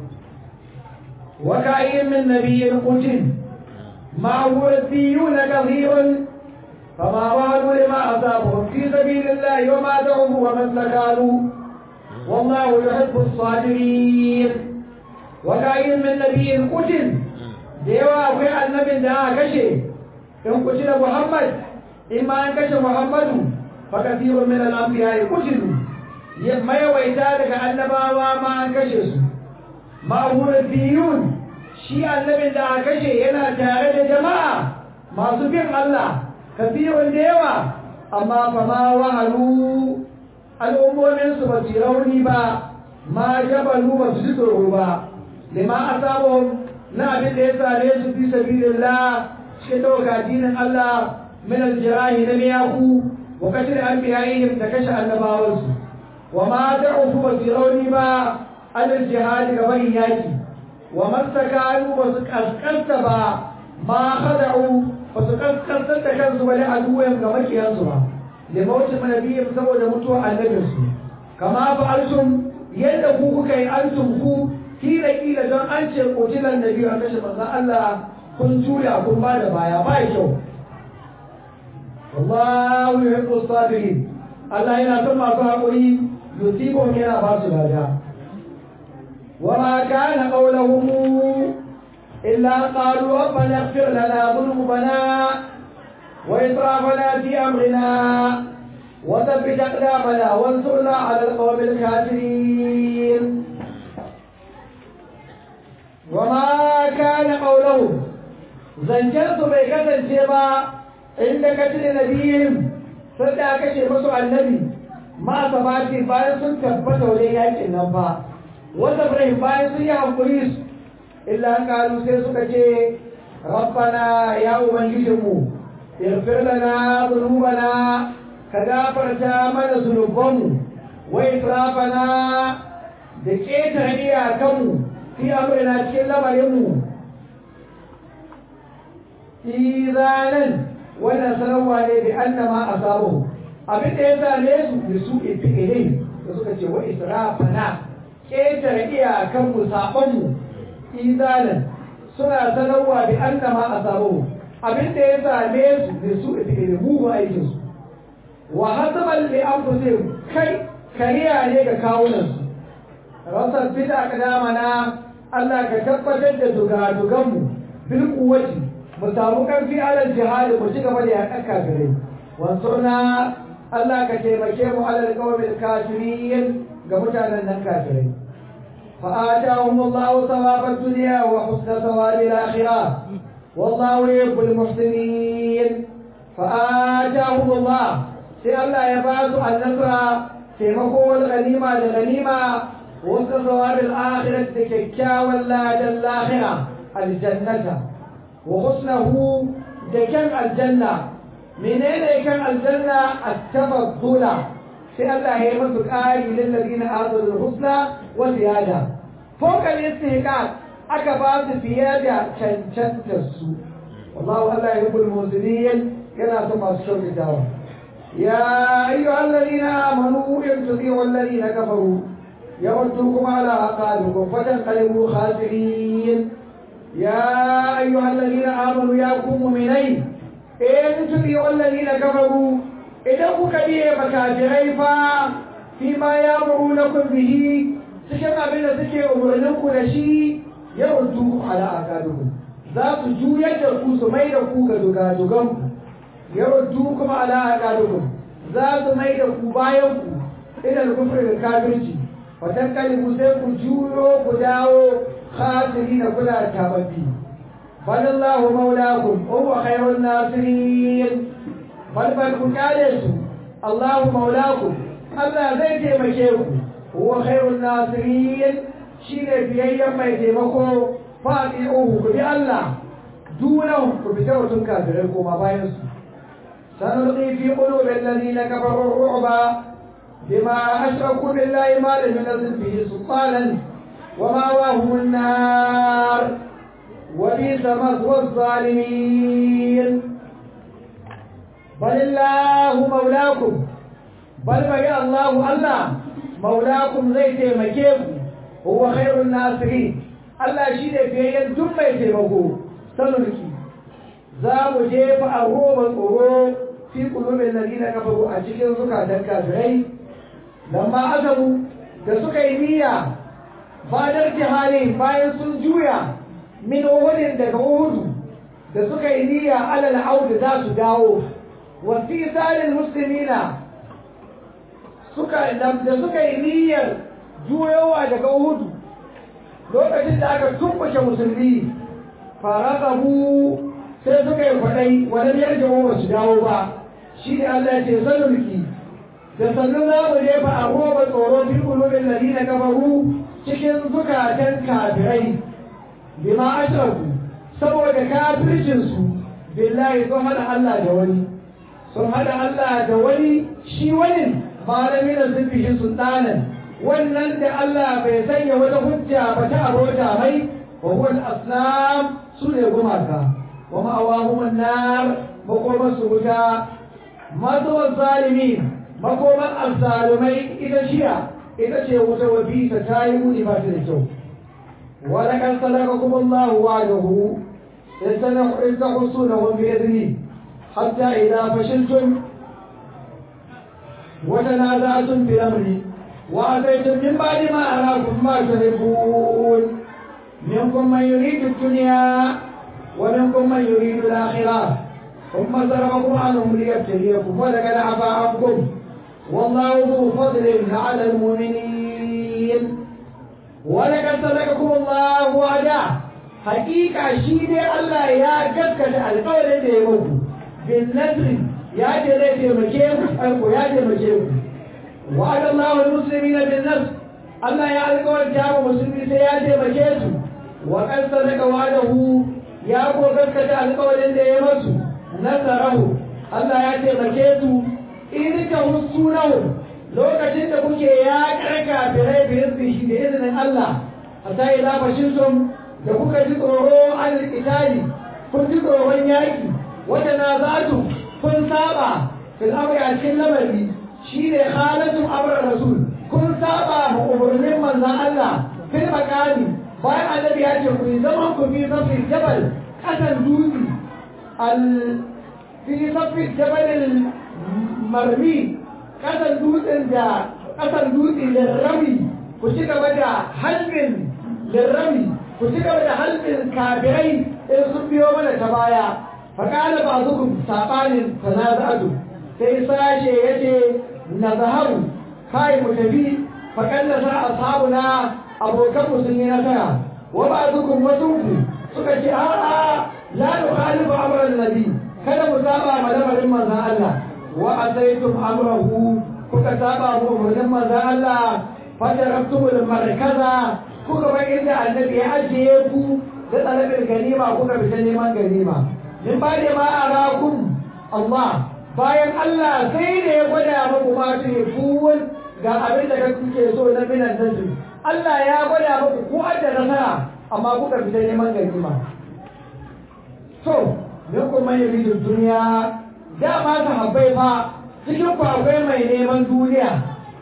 wa ka'in min nabiyyin qutil معه ربيون كثير فما بالوا لما أصابهم في سبيل الله وما دعوه وما استكانوا والله يحب الصابرين وكاين من نبي قتل ديوا أخي النبي دا كشي إن قتل محمد إما أن كشف محمد فكثير من الأنبياء قتلوا ما يويتارك النبا وما أن كشفوا معه ربيون shi annabin da aka kashe yana tare da jama'a masu bin Allah kafirun da yawa amma fa ma wahalu al'ummomin su ba su rauni ba ma jabalu ba su ji tsoro ba lima asabu na abin da ya sare su fi sabilillah shi dauka dinin Allah min aljirahi na miyaku wa kashe anbiya'ihim da kashe annabawansu wa ma da'u ba su rauni ba alal jihadi gaban yaki وما استكانوا وسكنت با ما خدعوا وسكنت كنز ولا عدوهم كما كيانسوا لموت نبيهم سبب متوى النبي كما فعلتم يدكو كي أنتم كو kila kila don an ce kotilan da biyu a kashe manzan Allah kun juya kun ba da baya ba kyau wallahu yuhibbu sabirin Allah yana son masu haƙuri yusibun yana ba su lada وما كان قولهم إلا قالوا ربنا اغفر لنا ذنوبنا وإسرافنا في أمرنا وثبت أقدامنا وانصرنا على القوم الكافرين وما كان قولهم زنجرت بكذا الجبا عند قتل نبيهم فدا كشف مسوى النبي ما ثباتي بايسون تبت ولياك النبا wanda bai bayan sun yi hankuri su illa kalu sai suka ce rabbana ya ubangijinmu irfir lana dhunubana ka gafarta mana zunubanmu wa israfana da ƙetare iyakanmu fi amrina cikin lamarinmu izanan wannan sanarwa ne bi annama asabu abin da ya same su da su ifi'ilai da suka ce wa israfana ƙetare iyakan mu saban mu izalan suna sanarwa bi annama asabu abin da ya same su da su da mu aikin su wa hasaban li anfusihim kai kariya ne ga kawunan su rasar bid'a kadamana Allah ka tabbatar da dugadugan mu bil quwwati mu samu karfi alal jihad mu ci gaba da yakan kafirai wansurna Allah ka taimake mu alal qawmil kafirin ga mutanen nan kafirai فآتاهم الله ثواب الدنيا وحسن ثواب الآخرة والله يحب المحسنين فآتاهم الله سي الله يبعث النصر تيمكو الغنيمة لغنيمة وحسن ثواب الآخرة تككا ولا الآخرة الجنة وحسنه دكان الجنة منين كان الجنة التفضل sai Allah ya yi masu ƙari lillazina azul husna wa ziyada fokal istihqaq aka ba su fiye da cancantar su wallahu Allah ya yuhibbul muhsinin yana son masu kyautatawa ya ayyuhal ladina amanu in tudi'u alladhina kafaru يردوكم على أعقابكم فتنقلبوا خاسرين يا أيها الذين آمنوا يا قوم مؤمنين إن تطيعوا الذين كفروا idan kuka biye makafirai fa fi ma ya na bihi cikin abin da suke umarnin ku da shi ya rutu ala akadukum za su juyar da ku su mai da ku ga dugadugan ku ya rutu kuma ala akadukum za su mai da ku bayan ku idan kufri da kafirci fatan kalibu sai ku juyo ku dawo khasiri na kula tababbi balillahu maulakum wa huwa khairun nasirin bal ku kyale su Allahu maulakum Allah zai taimake ku huwa khairun nasirin shine biyayyen mai taimako fati'uhu ku bi Allah dunan ku bi tawatun kafirai koma bayan su sanulqi fi qulubi alladhina kafaru ar-ru'ba bima ashraku billahi ma lam yunzil bihi sultanan ومأواهم النار وبئس مثوى الظالمين بل الله مولاكم بل بقى الله الله مولاكم زي تيمكيكم هو خير الناصرين الله شيء فيين ثم يتيمكو سنلكي za mu jefa a roban tsoro fi kulubin lalina kafaru a cikin zukatan kafirai lamma azabu da suka yi niyya fadar jihali bayan sun juya min uhudin daga uhudu da suka yi niyya alal audu za su dawo wasi tsarin musulmina suka da suka yi niyyar juyowa daga uhudu lokacin da aka tumbuke musulmi faraqabu sai suka yi kwadai wani yarda ba su dawo ba shi ne Allah ya ce sanulki da sannan za mu jefa a roba tsoro fi kulubin ladina kafaru cikin zukatan kafirai bima ashraku saboda kafircinsu billahi sun hada Allah da wani sun hada Allah da wani shi wani malami da sun fishi sultanan wannan da Allah bai sanya wata hujja ba ta abota mai wa huwa al-asnam su ne gumaka wa ma'awahum an-nar makoman su wuta mazuwan zalimin makoman azzalumai ita shiya ita ce wuta wa bisa ta yi muni ba ta da kyau wa laqad sadaqakum Allahu wa'adahu إذ تحصونهم بإذنه حتى إذا فشلتم وتنازعتم في الأمر وأتيتم من بعد ما أراكم ما تحبون منكم من يريد الدنيا ومنكم من يريد الآخرة ثم ضربكم عنهم ليبتليكم ولقد عفا عنكم والله ذو فضل على المؤمنين ولقد صدقكم الله وعده hakika shi ne Allah ya gaskata alƙawarin da ya muku bin nasri ya ce zai taimake ku aiko ya taimake ku wa Allah wal muslimina bin nasr Allah ya alƙawarta wa musulmi sai ya taimake su wa kan sadaka wa'adahu ya ko gaskata alƙawarin da ya musu nasarahu Allah ya taimake su in ka husunahu lokacin da kuke ya karka birai bi shi da izinin Allah hatta ila fashintum da kuka ji tsoro an itali kun ji tsoron yaƙi wata na zatu kun saba fil amri a cikin lamari shi ne halatun amr rasul kun saba ma umarnin manzon Allah fil makani bayan annabi ya ce ku yi zaman ku fi safi jabal kasan dutse al fi safi jabal marmi kasan dutsen da kasan dutse da rami ku ci gaba da halbin da rami ku ci gaba da halbin kabirai in sun biyo mana ta baya faƙala ba su saɓanin tanaza'atu sai sashe ya ce na zaharu kai mu tafi faƙalla sa ashabuna abokan musulmi na tara wa ba su kun wasu ku suka ce a'a la nukhalifu amran nabi kada mu saba ma lamarin manzon Allah wa asaitum amrahu kuka saba mu umarnin manzon Allah fadarabtumul markaza kuka bar inda annabi ya ajiye ku da talabin ganima kuka fita neman ganima min ba da ma arakum Allah bayan Allah sai da ya gwada muku ma tuhibun ga abin da kuke so na minan nasu Allah ya gwada muku ku adda nasara amma kuka fita neman ganima to min kuma yuridu duniya dama sahabbai fa cikin ku akwai mai neman duniya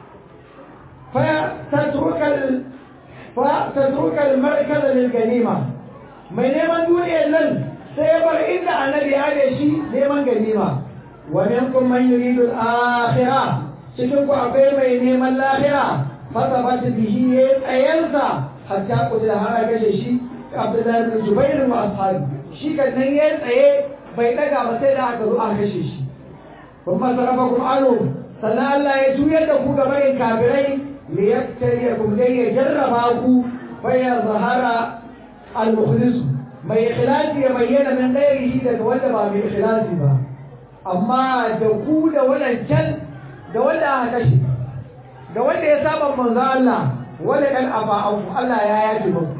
fa tatrukal fa tatrukal markaz lil ganima mai neman duniyar nan sai bar inda annabi ya da shi neman ganima wa minkum man yuridu al-akhirah cikin ku akwai mai neman lahira fa tabat bihi ya tsayansa hatta kudin har ga shi Abdullahi bin Jubair wa ashabi shi kan nan ya tsaye bai daga ba sai da aka zo aka kashe shi kuma sarafakum anu sannan Allah ya juyar da ku gaba in kafirai liyabtaliyakum dai ya jarraba ku fa ya zahara al-mukhlis mai ikhlasi ya bayyana min ghairihi daga wanda ba mai ikhlasi ba amma da ku da wadancan da wanda aka kashe da wanda ya saba manzo Allah wala kan afa'u Allah ya yafe muku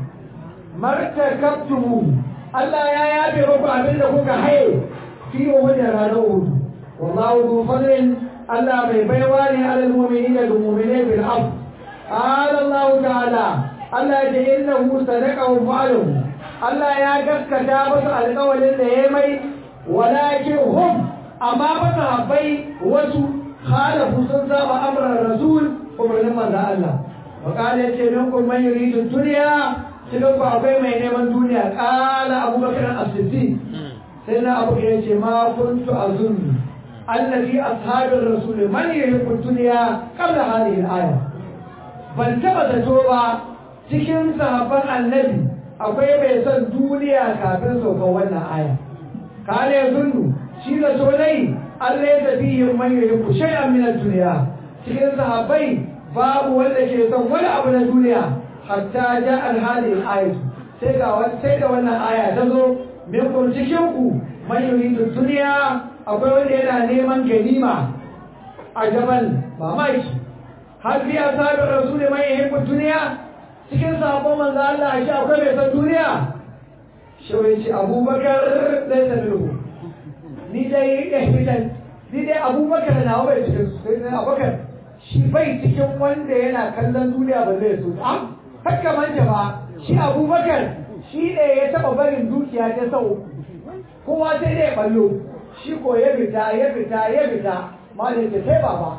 martakabtumu Allah ya yafe muku abinda kuka haye fi wani ranar hudu wallahu zu fadlin Allah mai baiwa ne alal mu'minina da mu'minai bil af qala Allah ta'ala Allah ya innahu sadaqahu fa'aluhu Allah ya gaskata musu alƙawarin da ya mai walakin hum amma ba sahabbai wasu khalafu sun saba amran rasul umarnin manzo Allah wa qala yace minkum man yuridu dunya cikin ku akwai mai neman duniya qala abubakar as-siddiq sai na abu ya ce ma kuntu azunnu allazi ashabir rasul man yuhibbu dunya qabla hadhihi al-aya ban taba zato ba cikin sahabban annabi akwai mai son duniya kafin saukan wannan aya kale zunnu shi da solai Allah ya tafi yin man yuhibbu shay'an min ad-dunya cikin sahabbai babu wanda ke son wani abu na duniya hatta ja al-hadi al-ayat sai ga sai da wannan aya ta zo min kun cikin ku man yuridu dunya akwai wanda yana neman ganima a gaban mamaki har biya sabi rasul man yuhibbu dunya cikin sabon manzo Allah shi akwai mai san duniya shi wai ce Abubakar dai da ruhu ni dai ya fitan ni dai Abubakar na bai cikin su sai Abubakar shi bai cikin wanda yana kallon duniya ba zai so a haka manja ba shi Abubakar shi ne ya taba barin dukiya ta sau kowa sai dai ballo shi ko ya fita ya fita ya fita malin ta sai baba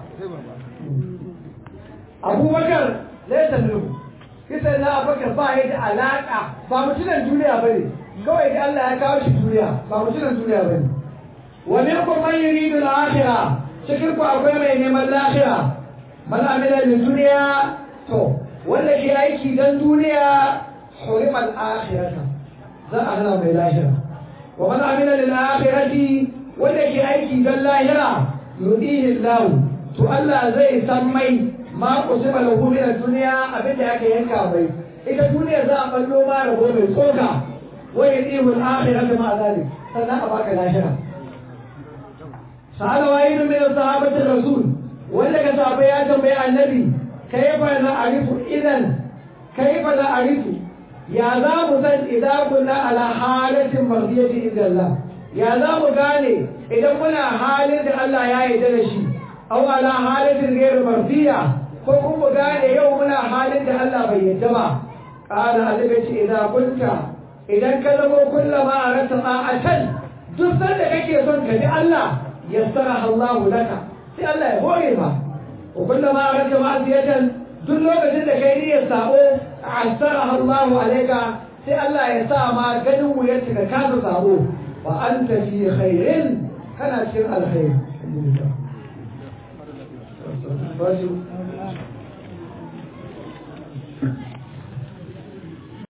Abubakar laysa minhu kisa na abubakar ba ya da alaƙa ba mutunan duniya ba ne kawai da Allah ya kawo shi duniya ba mutunan duniya ba ne wa minkum man yuridu al-akhirah cikin ku akwai mai neman lahira man amila lil duniya to wanda ke aiki dan duniya hurima al-akhirata za a hana mai lahira wa man amila lil akhirati wanda ke aiki dan lahira yudihi Allah to Allah zai san mai ma kusiba lahu min ad-dunya abinda yake yanka bai ita duniya za a ballo ma rabo mai tsoka wa yadihu al-akhiratu ma zalik sannan a baka lahira sa'ala wahidun min sahabati rasul wanda ka sahaba ya tambayi annabi kaifa na arifu idan kaifa na arifu ya za mu san idan kuna ala halatin mardiyati inda Allah ya za mu gane idan muna halin da Allah ya yarda da shi aw ala halatin ghairu mardiya ko kuma gane yau muna halin da Allah bai yadda ba ƙara annabi ce idan kunta idan ka zama kullama a rasa ma'atan duk sanda kake son ka ji Allah yassara Allahu laka sai Allah ya hore ma wa kullama a rasa ma'asiyatan duk lokacin da kai niyyar sabo asara Allahu alaika sai Allah ya sa ma ganin wuyar ka kasa sabo wa anta fi khairin kana cikin alkhairi Thank you.